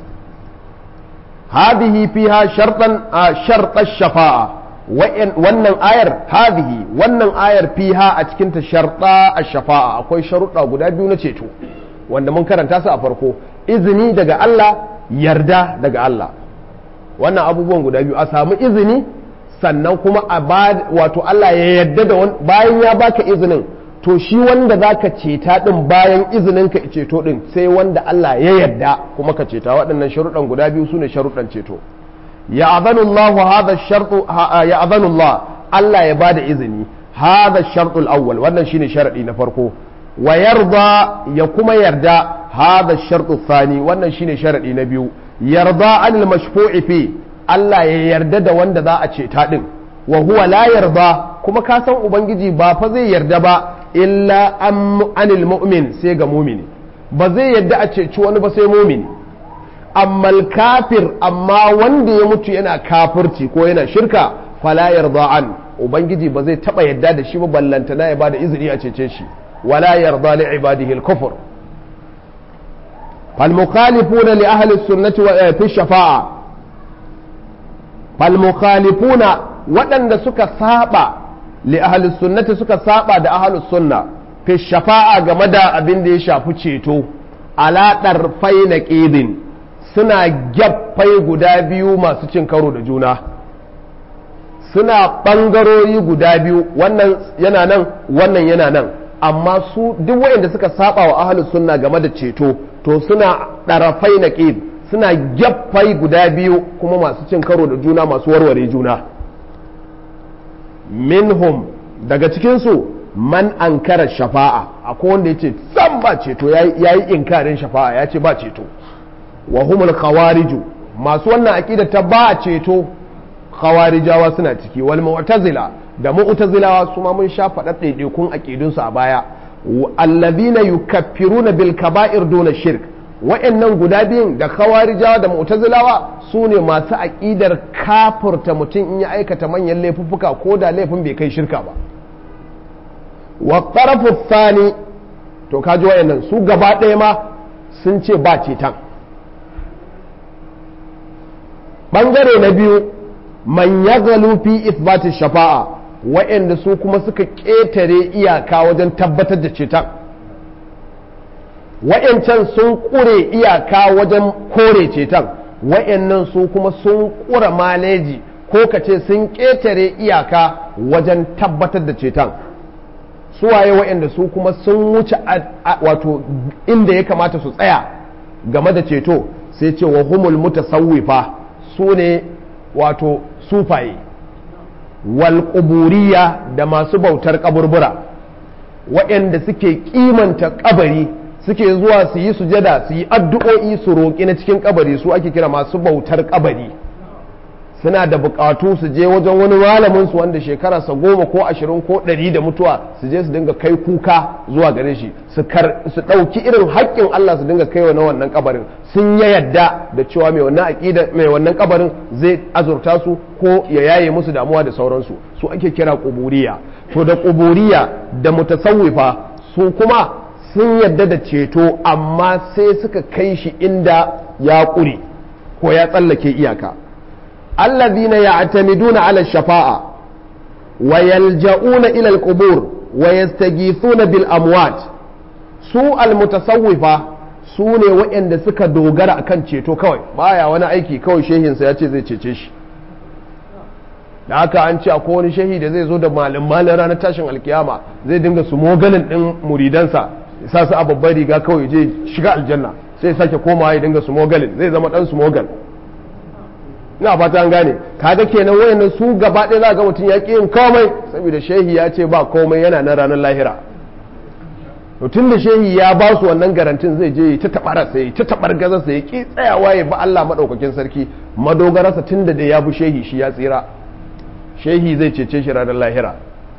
هذه فيها شرطا شرط الشفاعة wannan ayar hadhihi wannan ayar fiha a cikin ta sharta ash-shafa'a akwai sharuɗa guda biyu na ceto wanda mun karanta su a farko izini daga Allah yarda daga Allah wannan abubuwan guda biyu a samu izini sannan kuma a wato Allah ya yarda da bayan ya baka izinin to shi wanda za ka ceta ɗin bayan izinin ka ceto ɗin sai wanda Allah ya yarda kuma ka ceta waɗannan sharuɗan guda biyu su ne sharuɗan ceto ya azanullahu hadha shartu ya azanullah Allah ya bada izini hadha shartul awwal wannan shine sharadi na farko wa yarda ya kuma yarda hadha shartu thani wannan shine sharadi na biyu yarda anil mashfu'i fi Allah ya yarda da wanda za a ceta ɗin wa huwa la yarda kuma ka san ubangiji ba fa zai yarda ba illa anil mu'min sai ga mumini ba zai yadda a ceci wani ba sai mumini amma kafir amma wanda ya mutu yana kafirci ko yana shirka fala yarda an ubangiji ba zai taba yadda da shi ba ballantana ya bada izini a cece shi wala yarda li ibadihi al-kufr fal mukhalifuna li ahli sunnati wa fi shafa'a fal mukhalifuna waɗanda suka saba li ahli sunnati suka saba da ahli sunna fi shafa'a game da abin da ya shafi ceto ala darfai na ƙidin suna gyaffai guda biyu masu cin karo da juna suna ɓangarori guda biyu wannan yana nan wannan yana nan amma su duk waɗanda suka saba wa ahli sunna game da ceto to suna ɗarafai na ƙid suna gyaffai guda biyu kuma masu cin karo da juna masu warware juna minhum daga cikinsu man ankara shafa'a akwai wanda ya ce san ba ceto ya yi inkarin shafa'a ya ce ba ceto wa humul khawariju masu wannan aƙida ta ba ceto khawarijawa suna ciki wal mu'tazila da mu'tazilawa su ma mun sha faɗa ɗaiɗaikun aƙidunsu a baya allazina yukaffiruna bil kaba'ir duna shirk wa'annan guda biyun da khawarijawa da mu'tazilawa su ne masu aƙidar kafurta mutum in ya aikata manyan laifuffuka ko da laifin bai kai shirka ba wa ƙarfu thani to kaji wa'annan su gaba ɗaya ma sun ce ba cetan ɓangare na biyu man ya fi isbatin shafa'a wa'anda su kuma suka ƙetare iyaka wajen tabbatar da ceton wa'yancan sun ƙure iyaka wajen kore ceton wa'yannan su kuma sun ƙura maleji ko ka ce sun ƙetare iyaka wajen tabbatar da ceton suwaye wa'yanda su kuma sun wuce wato inda ya kamata su tsaya game da ceto sai ce wa humul mutasawwifa su ne wato sufaye wal da masu bautar kaburbura waɗanda suke kimanta kabari suke zuwa su yi sujada su yi addu'o'i su roƙi na cikin kabari su ake kira masu bautar kabari suna da buƙatu su je wajen wani malamin su wanda shekararsa goma ko ashirin ko ɗari da mutuwa su je su dinga kai kuka zuwa gare shi su ɗauki irin haƙƙin Allah su dinga kai na wannan kabarin sun ya yadda da cewa mai wannan aƙida mai wannan kabarin zai azurta su ko ya yaye musu damuwa da sauransu su ake kira ƙuburiya to da ƙuburiya da mutasawwifa su kuma sun yadda da ceto amma sai suka kai shi inda ya ƙure ko ya tsallake iyaka الذين يعتمدون على الشفاعة ويلجؤون إلى القبور ويستغيثون بالأموات su almutasawwifa su ne waɗanda suka dogara akan ceto kawai baya wani aiki kawai shehinsa ya ce zai cece shi da haka an ce akwai wani shehi da zai zo da malin malin ranar tashin alkiyama zai dinga su mogalin ɗin muridansa sa su a babbar riga kawai je shiga aljanna sai sake komawa ya dinga su mogalin zai zama ɗan su mogal ina fata an gane kaga kenan wayannan su gaba ɗaya za ga mutum ya ƙi yin komai saboda shehi ya ce ba komai yana na ranar lahira to tun da shehi ya ba su wannan garantin zai je ta taɓara sai ta taɓar gaza sai ya ƙi tsayawa ya ba Allah maɗaukakin sarki madogararsa tun da ya bi shehi shi ya tsira shehi zai cece shi ranar lahira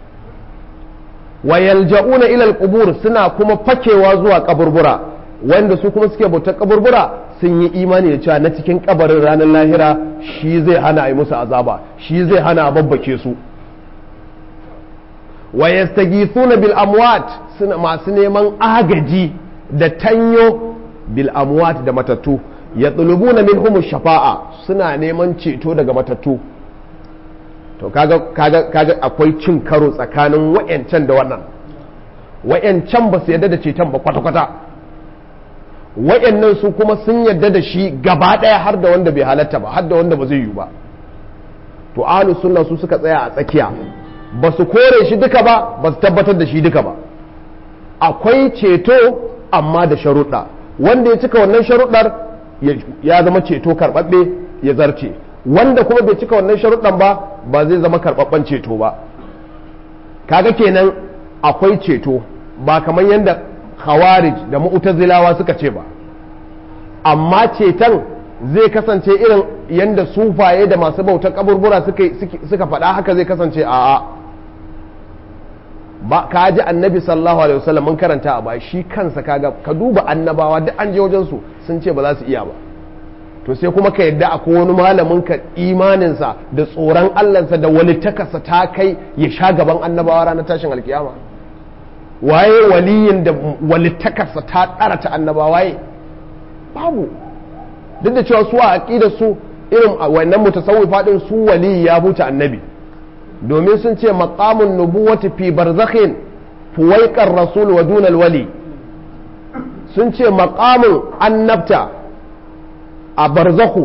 wa yalja'una ila al suna kuma fakewa zuwa kaburbura wanda su kuma suke bautar kaburbura sun yi imani da cewa na cikin kabarin ranar lahira shi zai hana a yi musu azaba shi zai hana a babbake su wa yastaghithuna bil amwat suna masu neman agaji da tanyo bil amwat da matattu yatlubuna minhum shafa'a suna neman ceto daga matattu to kaga kaga kaga akwai cin karo tsakanin wayancan da wannan wayancan ba su yarda da ceton ba kwata-kwata wayannan su kuma sun yarda da shi gaba ɗaya har da wanda bai halatta ba har da wanda ba zai yi ba to ahlus sunna su suka tsaya a tsakiya ba su kore shi duka ba ba su tabbatar da shi duka ba akwai ceto amma da sharuɗa wanda ya cika wannan sharuɗar ya zama ceto karɓaɓɓe ya zarce wanda kuma bai cika wannan sharuɗan ba ba zai zama karɓaɓɓen ceto ba kaga kenan akwai ceto ba kamar yadda khawarij da mu'tazilawa suka ce ba amma ceton zai kasance irin yadda sufaye da masu bautar kaburbura suka faɗa haka zai kasance a'a ba ka ji annabi sallallahu alaihi wasallam mun karanta a ba shi kansa kaga ka duba annabawa duk an je wajen su sun ce ba za su iya ba to sai kuma ka yadda akwai wani malamin ka imaninsa da tsoron Allahnsa da walittakarsa ta kai ya sha gaban annabawa ranar tashin alkiyama waye waliyin da walittakarsa ta ɗara ta annabawa waye babu duk da cewa su a aqidar su irin wannan mutasawwifa din su wali ya huta annabi domin sun ce maqamun nubuwati fi barzakhin fuwaiqar rasul wa dunal wali sun ce maqamun annabta a barzakhu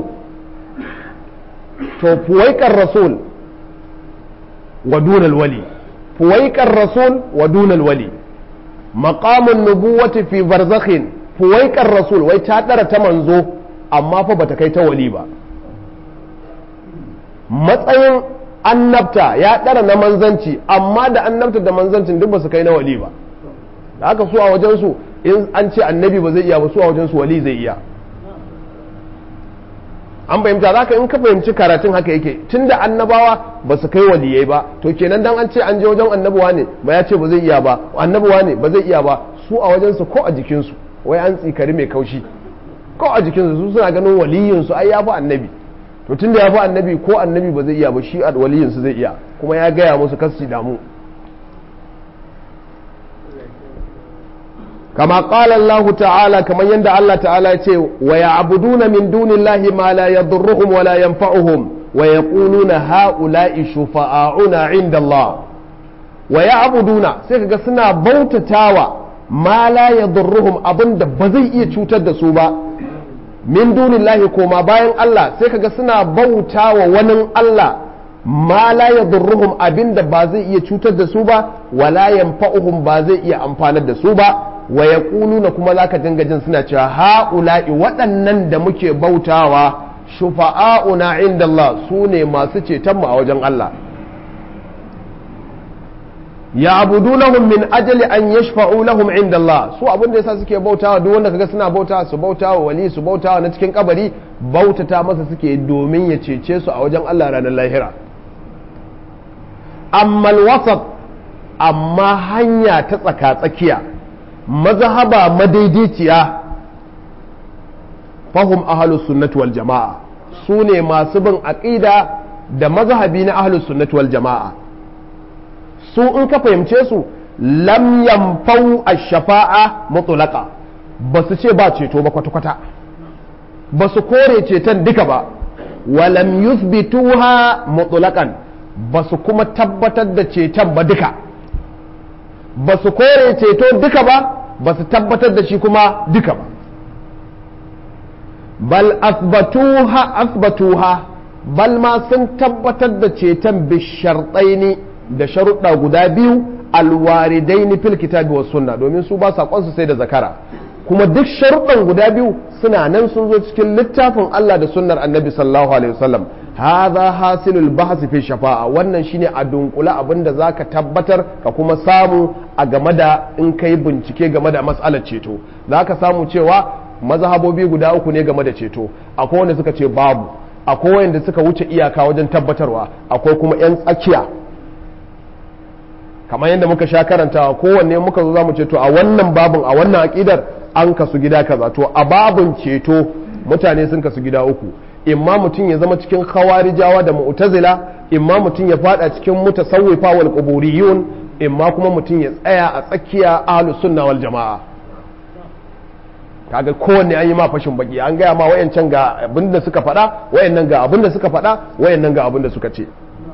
to fuwaiqar rasul wa dunal wali fuwaiqar rasul wa dunal wali maqamun nubuwati fi barzakhin fuwaiqar rasul wai ta dara ta manzo amma fa bata kai ta wali ba matsayin annabta ya ɗara na manzanci amma da annabta da manzancin duk ba su kai na wali ba da haka su a wajensu in an ce annabi ba zai iya ba su a wajensu wali zai iya an fahimta za ka in ka fahimci karatun haka yake tun da annabawa ba su kai waliyai ba to kenan dan an ce an je wajen annabuwa ne ba ya ce ba zai iya ba annabuwa ne ba zai iya ba su a wajensu ko a jikinsu wai an tsikari mai kaushi ko a jikinsu su suna ganin waliyinsu ai ya fi annabi to tun da ya fi annabi ko annabi ba zai iya ba shi waliyinsu zai iya kuma ya gaya musu kasu damu kama qala Allah ta'ala kamar yadda Allah ta'ala ya ce wa ya'buduna min dunillahi ma la yadurruhum wa la yanfa'uhum wa yaquluna ha'ula'i shufa'auna 'inda Allah wa ya'buduna sai kaga suna bautatawa ma la yadurruhum abinda ba zai iya cutar da su ba min dunillahi koma bayan Allah sai kaga suna bautawa wani Allah ma la yadurruhum abinda ba zai iya cutar da su ba wala yanfa'uhum ba zai iya amfanar da su ba wa yaquluna kuma zaka dinga jin suna cewa ha'ula'i waɗannan da muke bautawa shufa'auna inda Allah su ne masu ceton mu a wajen Allah ya abudunahum min ajali an yashfa'u lahum inda Allah su abin da yasa suke bautawa duk wanda kaga suna bautawa su bautawa wali su bautawa na cikin kabari bautata masa suke domin ya cece su a wajen Allah ranar lahira amma wasat amma hanya ta tsaka tsakiya mazhaba madaidaiciya fahum ahlus sunnati wal jama'a su ne masu bin aqida da mazhabi na ahlus sunnati wal jama'a su in ka fahimce su lam yamfau ash-shafa'a mutlaqa ba su ce ba ceto ba kwata-kwata ba su kore ceton duka ba wa lam yuthbituha mutlaqan ba su kuma tabbatar da ceton ba duka ba su kore ceto duka ba ba su tabbatar da shi kuma duka ba bal asbatuha asbatuha bal ma sun tabbatar da ceton bisharɗaini da sharuɗa guda biyu alwaridaini fil kitabi was sunna domin su ba saƙon sai da zakara kuma duk sharuɗan guda biyu suna nan sun zo cikin littafin Allah da sunnar annabi sallallahu alaihi wasallam hadha hasilul bahs fi shafa'a wannan shine a dunkula abinda zaka tabbatar ka kuma samu a game da in kai bincike game da mas'alar ceto zaka samu cewa mazhabobi guda uku ne game da ceto akwai wanda suka ce babu akwai wanda suka wuce iyaka wajen tabbatarwa akwai kuma yan tsakiya kamar yadda muka sha karantawa kowanne muka zo zamu ceto a wannan babin a wannan aqidar an kasu gida kaza to a babin ceto mutane sun kasu gida uku imma mutum ya zama cikin khawarijawa da mu'tazila imma mutum ya fada cikin mutasawwifa wal quburiyun imma kuma mutum ya tsaya a tsakiya ahlus sunna wal jamaa kaga kowanne an yi ma fashin baki an gaya ma wayancan ga abin da suka faɗa wayannan ga abin da suka faɗa wayannan ga abin da suka ce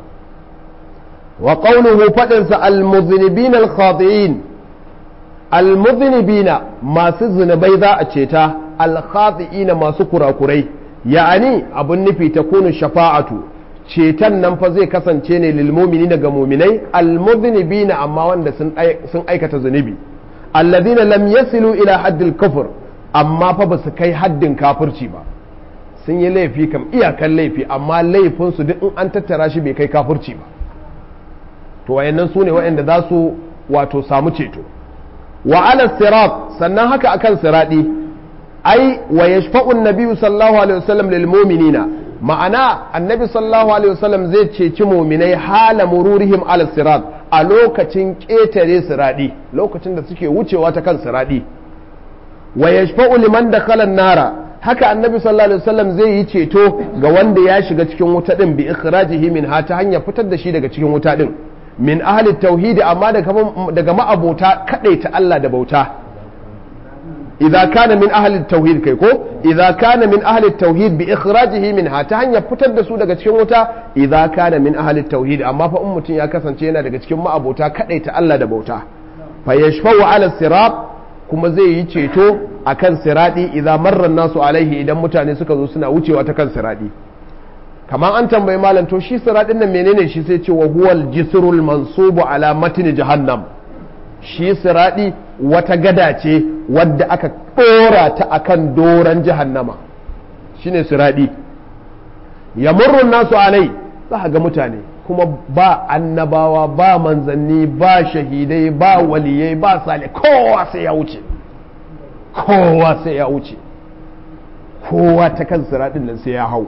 wa qawluhu fadin sa al muznibina al khati'in al muznibina masu zunubai za a ceta al khati'ina masu kurakurai ya'ani abun nufi ta kunu shafa'atu ceton nan fa zai kasance ne lil mu'minina ga mu'minai al muznibina amma wanda sun aikata zunubi alladhina lam yasilu ila haddil kufr amma fa ba su kai haddin kafirci ba sun yi laifi kam iyakan laifi amma laifinsu duk in an tattara shi bai kai kafirci ba to wayannan su ne wayanda za su wato samu ceto wa ala sirat sannan haka akan siradi ai wa yashfa'u an-nabi sallallahu alaihi wasallam lil mu'minina ma'ana annabi sallallahu alaihi wasallam zai ceci mu'minai hala mururihim ala sirat a lokacin ketare siradi lokacin da suke wucewa ta kan siradi wa yashfa'u liman dakhala an-nara haka annabi sallallahu alaihi wasallam zai yi ceto ga wanda ya shiga cikin wuta din bi ikhrajihi min ha ta hanyar fitar da shi daga cikin wuta din min ahli tauhidi amma daga daga ma'abota kadaita Allah da bauta idza kana min ahli tauhid kai ko idza kana min ahli tauhid bi ikhrajihi minha ta hanyar fitar da su daga cikin wuta idza kana min ahli tauhid amma fa in mutum ya kasance yana daga cikin ma'abota kadaita Allah da bauta fa yashfa'u ala sirat kuma zai yi ceto akan siradi idza marra nasu alaihi idan mutane suka zo suna wucewa ta kan siradi kamar an tambayi malam to shi siradin nan menene shi sai ce wa huwal jisrul mansubu ala matni jahannam shi siradi wata gada ce wadda aka ɗora ta akan doron jahannama shine siradi ya murrun nasu alai za ga mutane kuma ba annabawa ba manzanni ba shahidai ba waliyai ba sale kowa sai ya wuce kowa sai ya wuce kowa ta kan siradin nan sai ya hau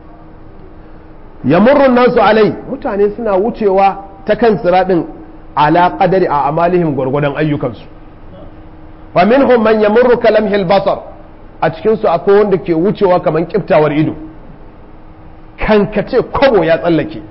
ya murrun nasu alai mutane suna wucewa ta kan siradin ala qadari a amalihim gwargwadon ayyukansu fa minhum man yamurru kalamhil basar a cikinsu akwai wanda ke wucewa kamar kiftawar ido kankace kwabo ya tsallake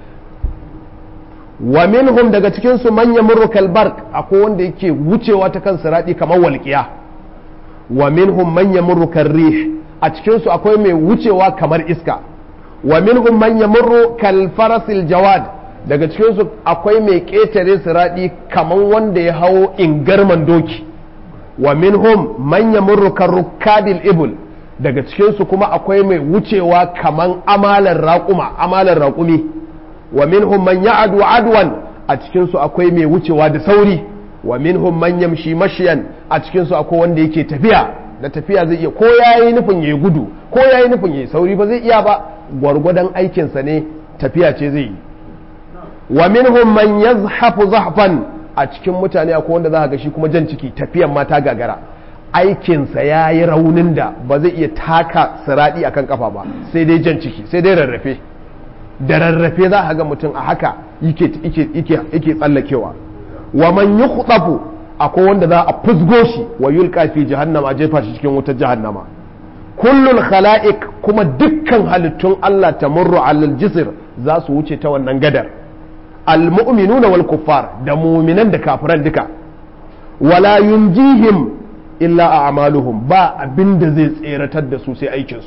wa minhum daga cikinsu manyan murukal bark akwai wanda yake wucewa ta kan siradi kamar walƙiya wa minhum manyan murukal rih a cikinsu akwai mai wucewa kamar iska wa minhum manyan murukal farasil jawad daga cikinsu akwai mai ƙetare siradi kamar wanda ya hawo ingarman doki wa minhum manyan murukal rukadil ibul daga cikinsu kuma akwai mai wucewa kaman amalar raƙuma amalar raƙumi wa minhum man ya'adu adwan a cikinsu akwai mai wucewa da sauri wa minhum man yamshi mashiyan a cikinsu akwai wanda yake tafiya da tafiya zai iya ko yayi nufin yayi gudu ko yayi nufin yayi sauri ba zai iya ba gwargwadon aikinsa ne tafiya ce zai yi wa minhum man yazhafu zahfan a cikin mutane akwai wanda za ga shi kuma jan ciki tafiyan ma ta gagara aikinsa ya yi raunin da ba zai iya taka siraɗi akan kafa ba sai dai jan ciki sai dai rarrafe da rarrafe za a ga mutum a haka yake tsallakewa wa man yi akwai wanda za a fusgo shi wa yulka fi jahannama a jefa shi cikin wutar jahannama kullul khala'iq kuma dukkan halittun Allah ta murru alal jisr za su wuce ta wannan gadar al mu'minuna wal kuffar da mu'minan da kafiran duka wala yunjihim illa a amaluhum ba abin da zai tseratar da su sai aikinsu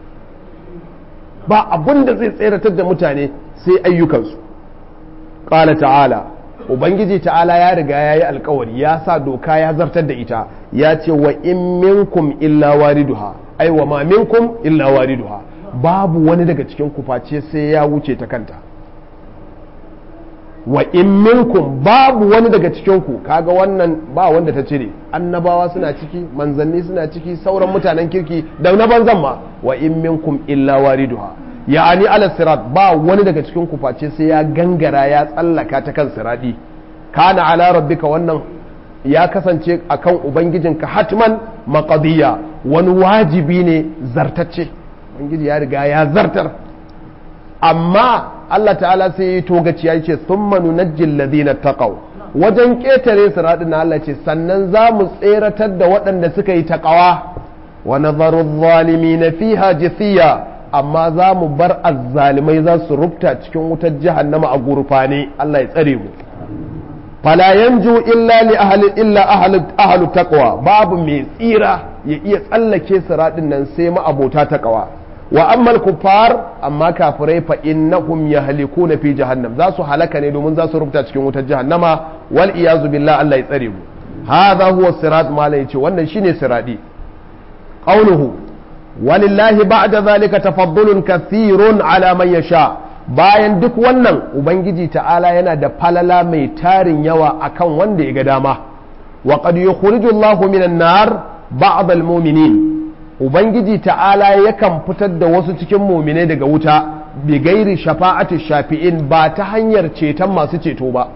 ba abin da zai tseratar da mutane sai ayyukansu ƙala ta'ala ubangiji ta'ala ya riga ya yi alkawari ya sa doka ya zartar da ita ya ce wa in minkum illa wariduha ai wa ma minkum illa wariduha babu wani daga cikin kuface sai ya wuce ta kanta wa in minkum babu wani daga cikinku kaga wannan ba wanda ta cire annabawa suna ciki manzanni suna ciki sauran mutanen kirki da na banzan ma wa in minkum illa wariduha ya'ani ala sirat ba wani daga cikin ku face sai ya gangara ya tsallaka ta kan siradi kana ala rabbika wannan ya kasance akan ubangijinka hatman maqdiya wani wajibi ne zartacce ubangiji ya riga ya zartar amma Allah ta'ala sai ya togaci ya ce sun manu na ladina taqaw wajen ƙetare siraɗin na Allah ce sannan za mu tseratar da waɗanda suka yi taƙawa wa nazaru zalimi na fiha jithiya amma za mu bar azzalimai za su rubta cikin wutar jahannama a gurfane Allah ya tsare mu fala yanju illa li ahli illa ahli ahli taqwa babu mai tsira ya iya tsallake siraɗin nan sai ma abota taqwa wa ammal kuffar amma kafirai fa innahum yahlikuna fi jahannam za su halaka ne domin za su rubuta cikin wutar jahannama wal iyazu billah Allah ya tsare mu hadha huwa sirat malai yace wannan shine siradi qawluhu walillahi ba'da zalika tafaddulun kathirun ala man yasha bayan duk wannan ubangiji ta'ala yana da falala mai tarin yawa akan wanda ya ga dama wa qad yukhrijullahu Allahu minan nar ba'd al-mu'minin ubangiji ta'ala yakan fitar da wasu cikin muminai daga wuta bi gairi shafa'ati shafi'in ba ta hanyar ceton masu ceto ba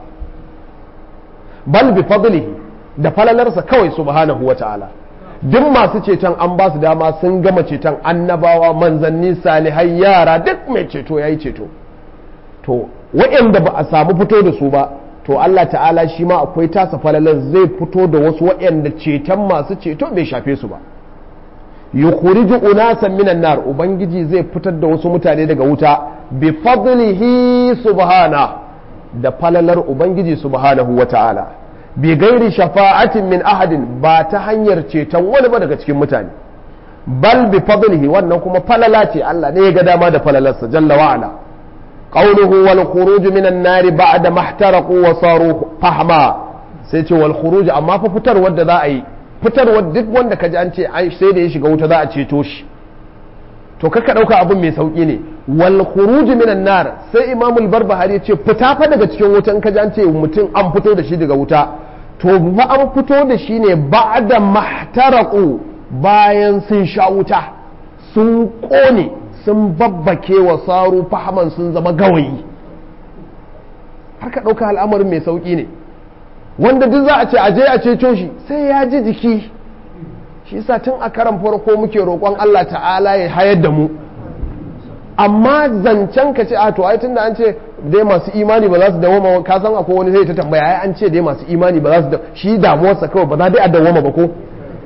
bal bi fadlihi da falalarsa kawai subhanahu wa ta'ala duk masu ceton an ba su dama sun gama ceton annabawa manzanni salihai yara duk mai ceto yayi ceto to waɗanda ba a samu fito da su ba to Allah ta'ala shi ma akwai tasa falalar zai fito da wasu waɗanda ceton masu ceto bai shafe su ba yukhriju unasan minan nar ubangiji zai fitar da wasu mutane daga wuta bi fadlihi subhana da falalar ubangiji subhanahu wata'ala bi gairi shafa'atin min ahadin ba ta hanyar ceton wani ba daga cikin mutane bal bi fadlihi wannan kuma falala ce Allah ne ya ga dama da falalarsa jalla wa ala qawluhu wal khuruj minan nar ba'da mahtaraqu wa saru fahma sai ce wal khuruj amma fa fitar wanda za a yi fitarwa duk wanda ka ji an ce sai da ya shiga wuta za a ceto shi to kaka ɗauka abin mai sauƙi ne wal khuruj minan nar sai imamul barbahari ya ce fita fa daga cikin wuta in ka ji an ce mutum an fito da shi daga wuta to fa an fito da shi ne ba'da mahtaraqu bayan sun sha wuta sun kone sun babbake wa saru fahaman sun zama gawayi har ka ɗauka al'amarin mai sauƙi ne wanda duk za a ce aje a ceto shi sai ya ji jiki shi yasa tun a karan farko muke roƙon Allah ta'ala ya hayar da mu amma zancen ka ce a to ai tunda an ce dai masu imani ba za su dawoma ka san akwai wani zai ta tambaya ai an ce dai masu imani ba za su shi damuwarsa kawai ba za dai a dawoma ba ko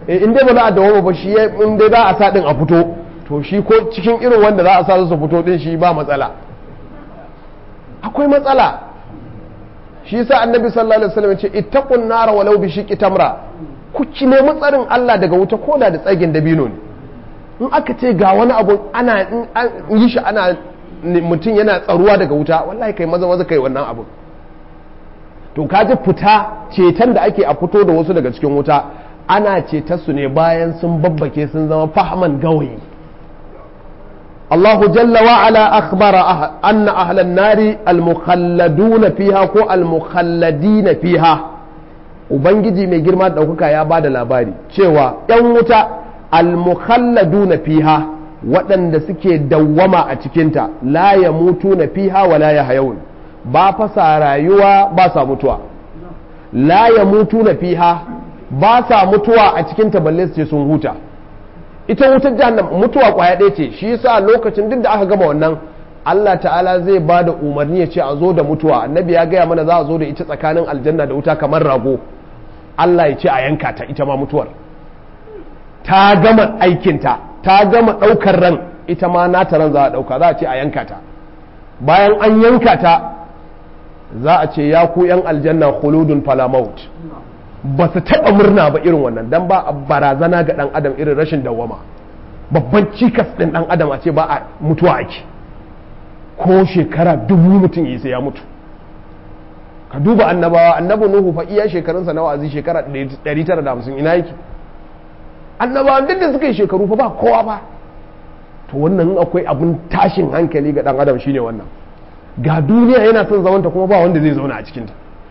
in dai ba za a dawoma ba shi in dai za a sa din a fito to shi ko cikin irin wanda za a sa su fito din shi ba matsala akwai matsala shi yasa annabi sallallahu alaihi wasallam ya ce ittaqun nara walau bi shiqqi tamra ku ki nemi tsarin Allah daga wuta koda da tsagin dabino ne in aka ce ga wani abu ana in yi shi ana mutum yana tsaruwa daga wuta wallahi kai maza maza kai wannan abu to kaji fita ceton da ake a fito da wasu daga cikin wuta ana cetar su ne bayan sun babbake sun zama fahaman gawayi الله جل وعلا أخبر أه أن أهل النار المخلدون فيها كو المخلدين فيها Ubangiji mai girma ɗaukaka ya ba da labari cewa ‘yan wuta almukhalladuna fiha waɗanda suke dawwama a cikinta la ya mutu na fiha wa la ya hayawun ba fasa rayuwa ba sa mutuwa la ya mutu na fiha ba sa mutuwa a cikinta balle su ce sun huta ita wutar jahannam mutuwa kwaya ɗaya ce shi yasa lokacin duk da aka gama wannan Allah ta'ala zai ba da umarni ya ce a zo da mutuwa annabi ya gaya mana za a zo da ita tsakanin aljanna da wuta kamar rago Allah ya ce a yanka ta ita ma mutuwar ta gama aikinta ta gama ɗaukar ran ita ma nata ran za a ɗauka za a ce a yanka ta bayan an yanka ta za a ce ya ku yan aljanna khuludun falamaut ba su taɓa murna ba irin wannan don ba a barazana ga ɗan adam irin rashin dawwama babban cikas ɗin ɗan adam a ce ba a mutuwa ake ko shekara dubu mutum yi sai ya mutu ka duba annabawa annabi nuhu fa iya shekarunsa na wa'azi shekara 950 ina yake annabawa duk da suka yi shekaru fa ba kowa ba to wannan akwai abun tashin hankali ga ɗan adam shine wannan ga duniya yana son zamanta kuma ba wanda zai zauna a cikinta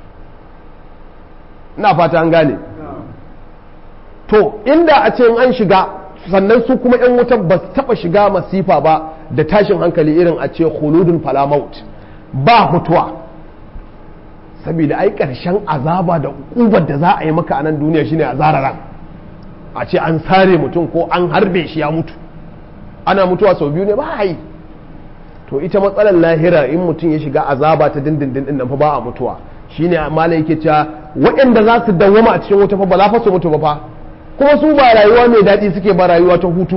ina fata an gane to inda a ce an shiga sannan su kuma 'yan wutan ba su taba shiga masifa ba da tashin hankali irin a ce khuludun falamaut ba mutuwa saboda ai karshen azaba da ubar da za a yi maka a nan duniya shine a zararan a ce an sare mutum ko an harbe shi ya mutu ana mutuwa sau biyu ne ba yi to ita matsalar lahira in mutum ya shiga azaba ta dindindin din nan fa ba a mutuwa shine malai yake cewa waɗanda za su dawwama a cikin wuta fa ba za fa su mutu ba fa kuma su ba rayuwa mai daɗi suke ba rayuwa ta hutu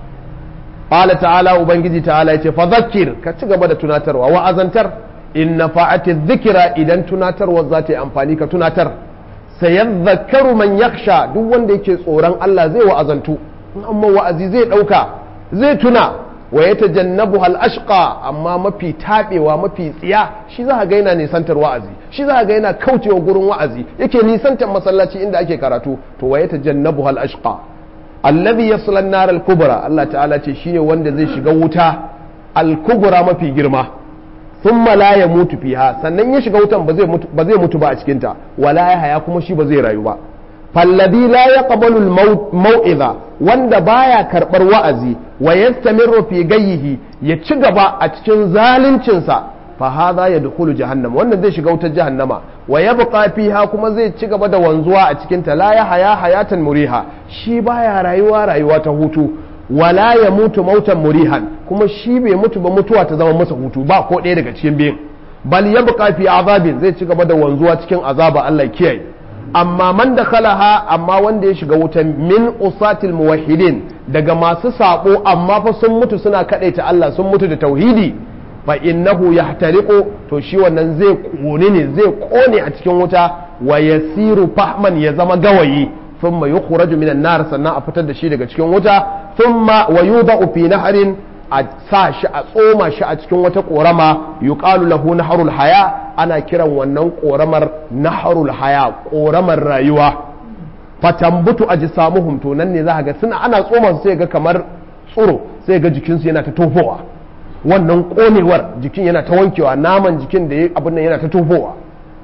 qala ta'ala ubangiji ta'ala yace fa zakkir ka ci gaba da tunatarwa wa azantar in nafa'ati dhikra idan tunatarwa za ta yi amfani ka tunatar sayadhakkaru man yakhsha duk wanda yake tsoron Allah zai wa'azantu in amma wa'azi zai dauka zai tuna wa ya tajannabu hal ashqa amma mafi tabewa mafi tsiya shi za ga yana nisantar wa'azi shi za ga yana kaucewa gurin wa'azi yake nisantar masallaci inda ake karatu to wa ya tajannabu hal ashqa alladhi yasla an-nar al-kubra Allah ta'ala ce shine wanda zai shiga wuta al-kubra mafi girma thumma la yamutu fiha sannan ya shiga wutan ba zai mutu ba zai mutu ba a cikin ta wala ya haya kuma shi ba zai rayu ba فالذي لا يقبل الموعظة wanda baya karbar wa'azi wa yastamirru fi gayyihi ya ci gaba a cikin zaluncinsa fa hadha yadkhulu jahannam wannan zai shiga wutar jahannama wa yabqa fiha kuma zai ci gaba da wanzuwa a cikin ta la ya haya hayatan muriha shi baya rayuwa rayuwa ta hutu wala ya mutu mautan murihan kuma shi bai mutu ba mutuwa ta zama masa hutu ba ko ɗaya daga cikin biyun bal yabqa fi azabin zai ci gaba da wanzuwa cikin azaba Allah kiyaye amma man da khalaha amma wanda ya shiga wutan min usatil muwahhidin daga masu sabo amma fa sun mutu suna kadaita Allah sun mutu da tauhidi fa innahu yahtariqu to shi wannan zai kone ne zai kone a cikin wuta wa yasiru fahman ya zama gawayi thumma yukhraju minan nar sannan a fitar da shi daga cikin wuta thumma wa yudau fi nahrin a sa shi a tsoma shi a cikin wata korama yuqalu lahu naharul haya ana kiran wannan koramar naharul haya koramar rayuwa fatambutu ajsamuhum to nan ne za ga suna ana tsoma su sai ga kamar tsuro sai ga jikinsu yana ta tofowa wannan konewar jikin yana ta wankewa naman jikin da abin nan yana ta tofowa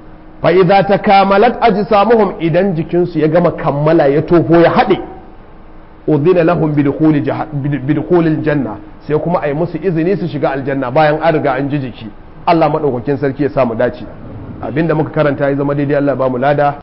fa idza takamalat ajsamuhum idan jikinsu ya gama kammala ya tofo ya haɗe udhina lahum bidukhulil janna sai kuma ai musu izini su shiga aljanna bayan an riga an ji jiki Allah madaukakin sarki ya samu dace abinda muka karanta ya zama daidai Allah ba mu lada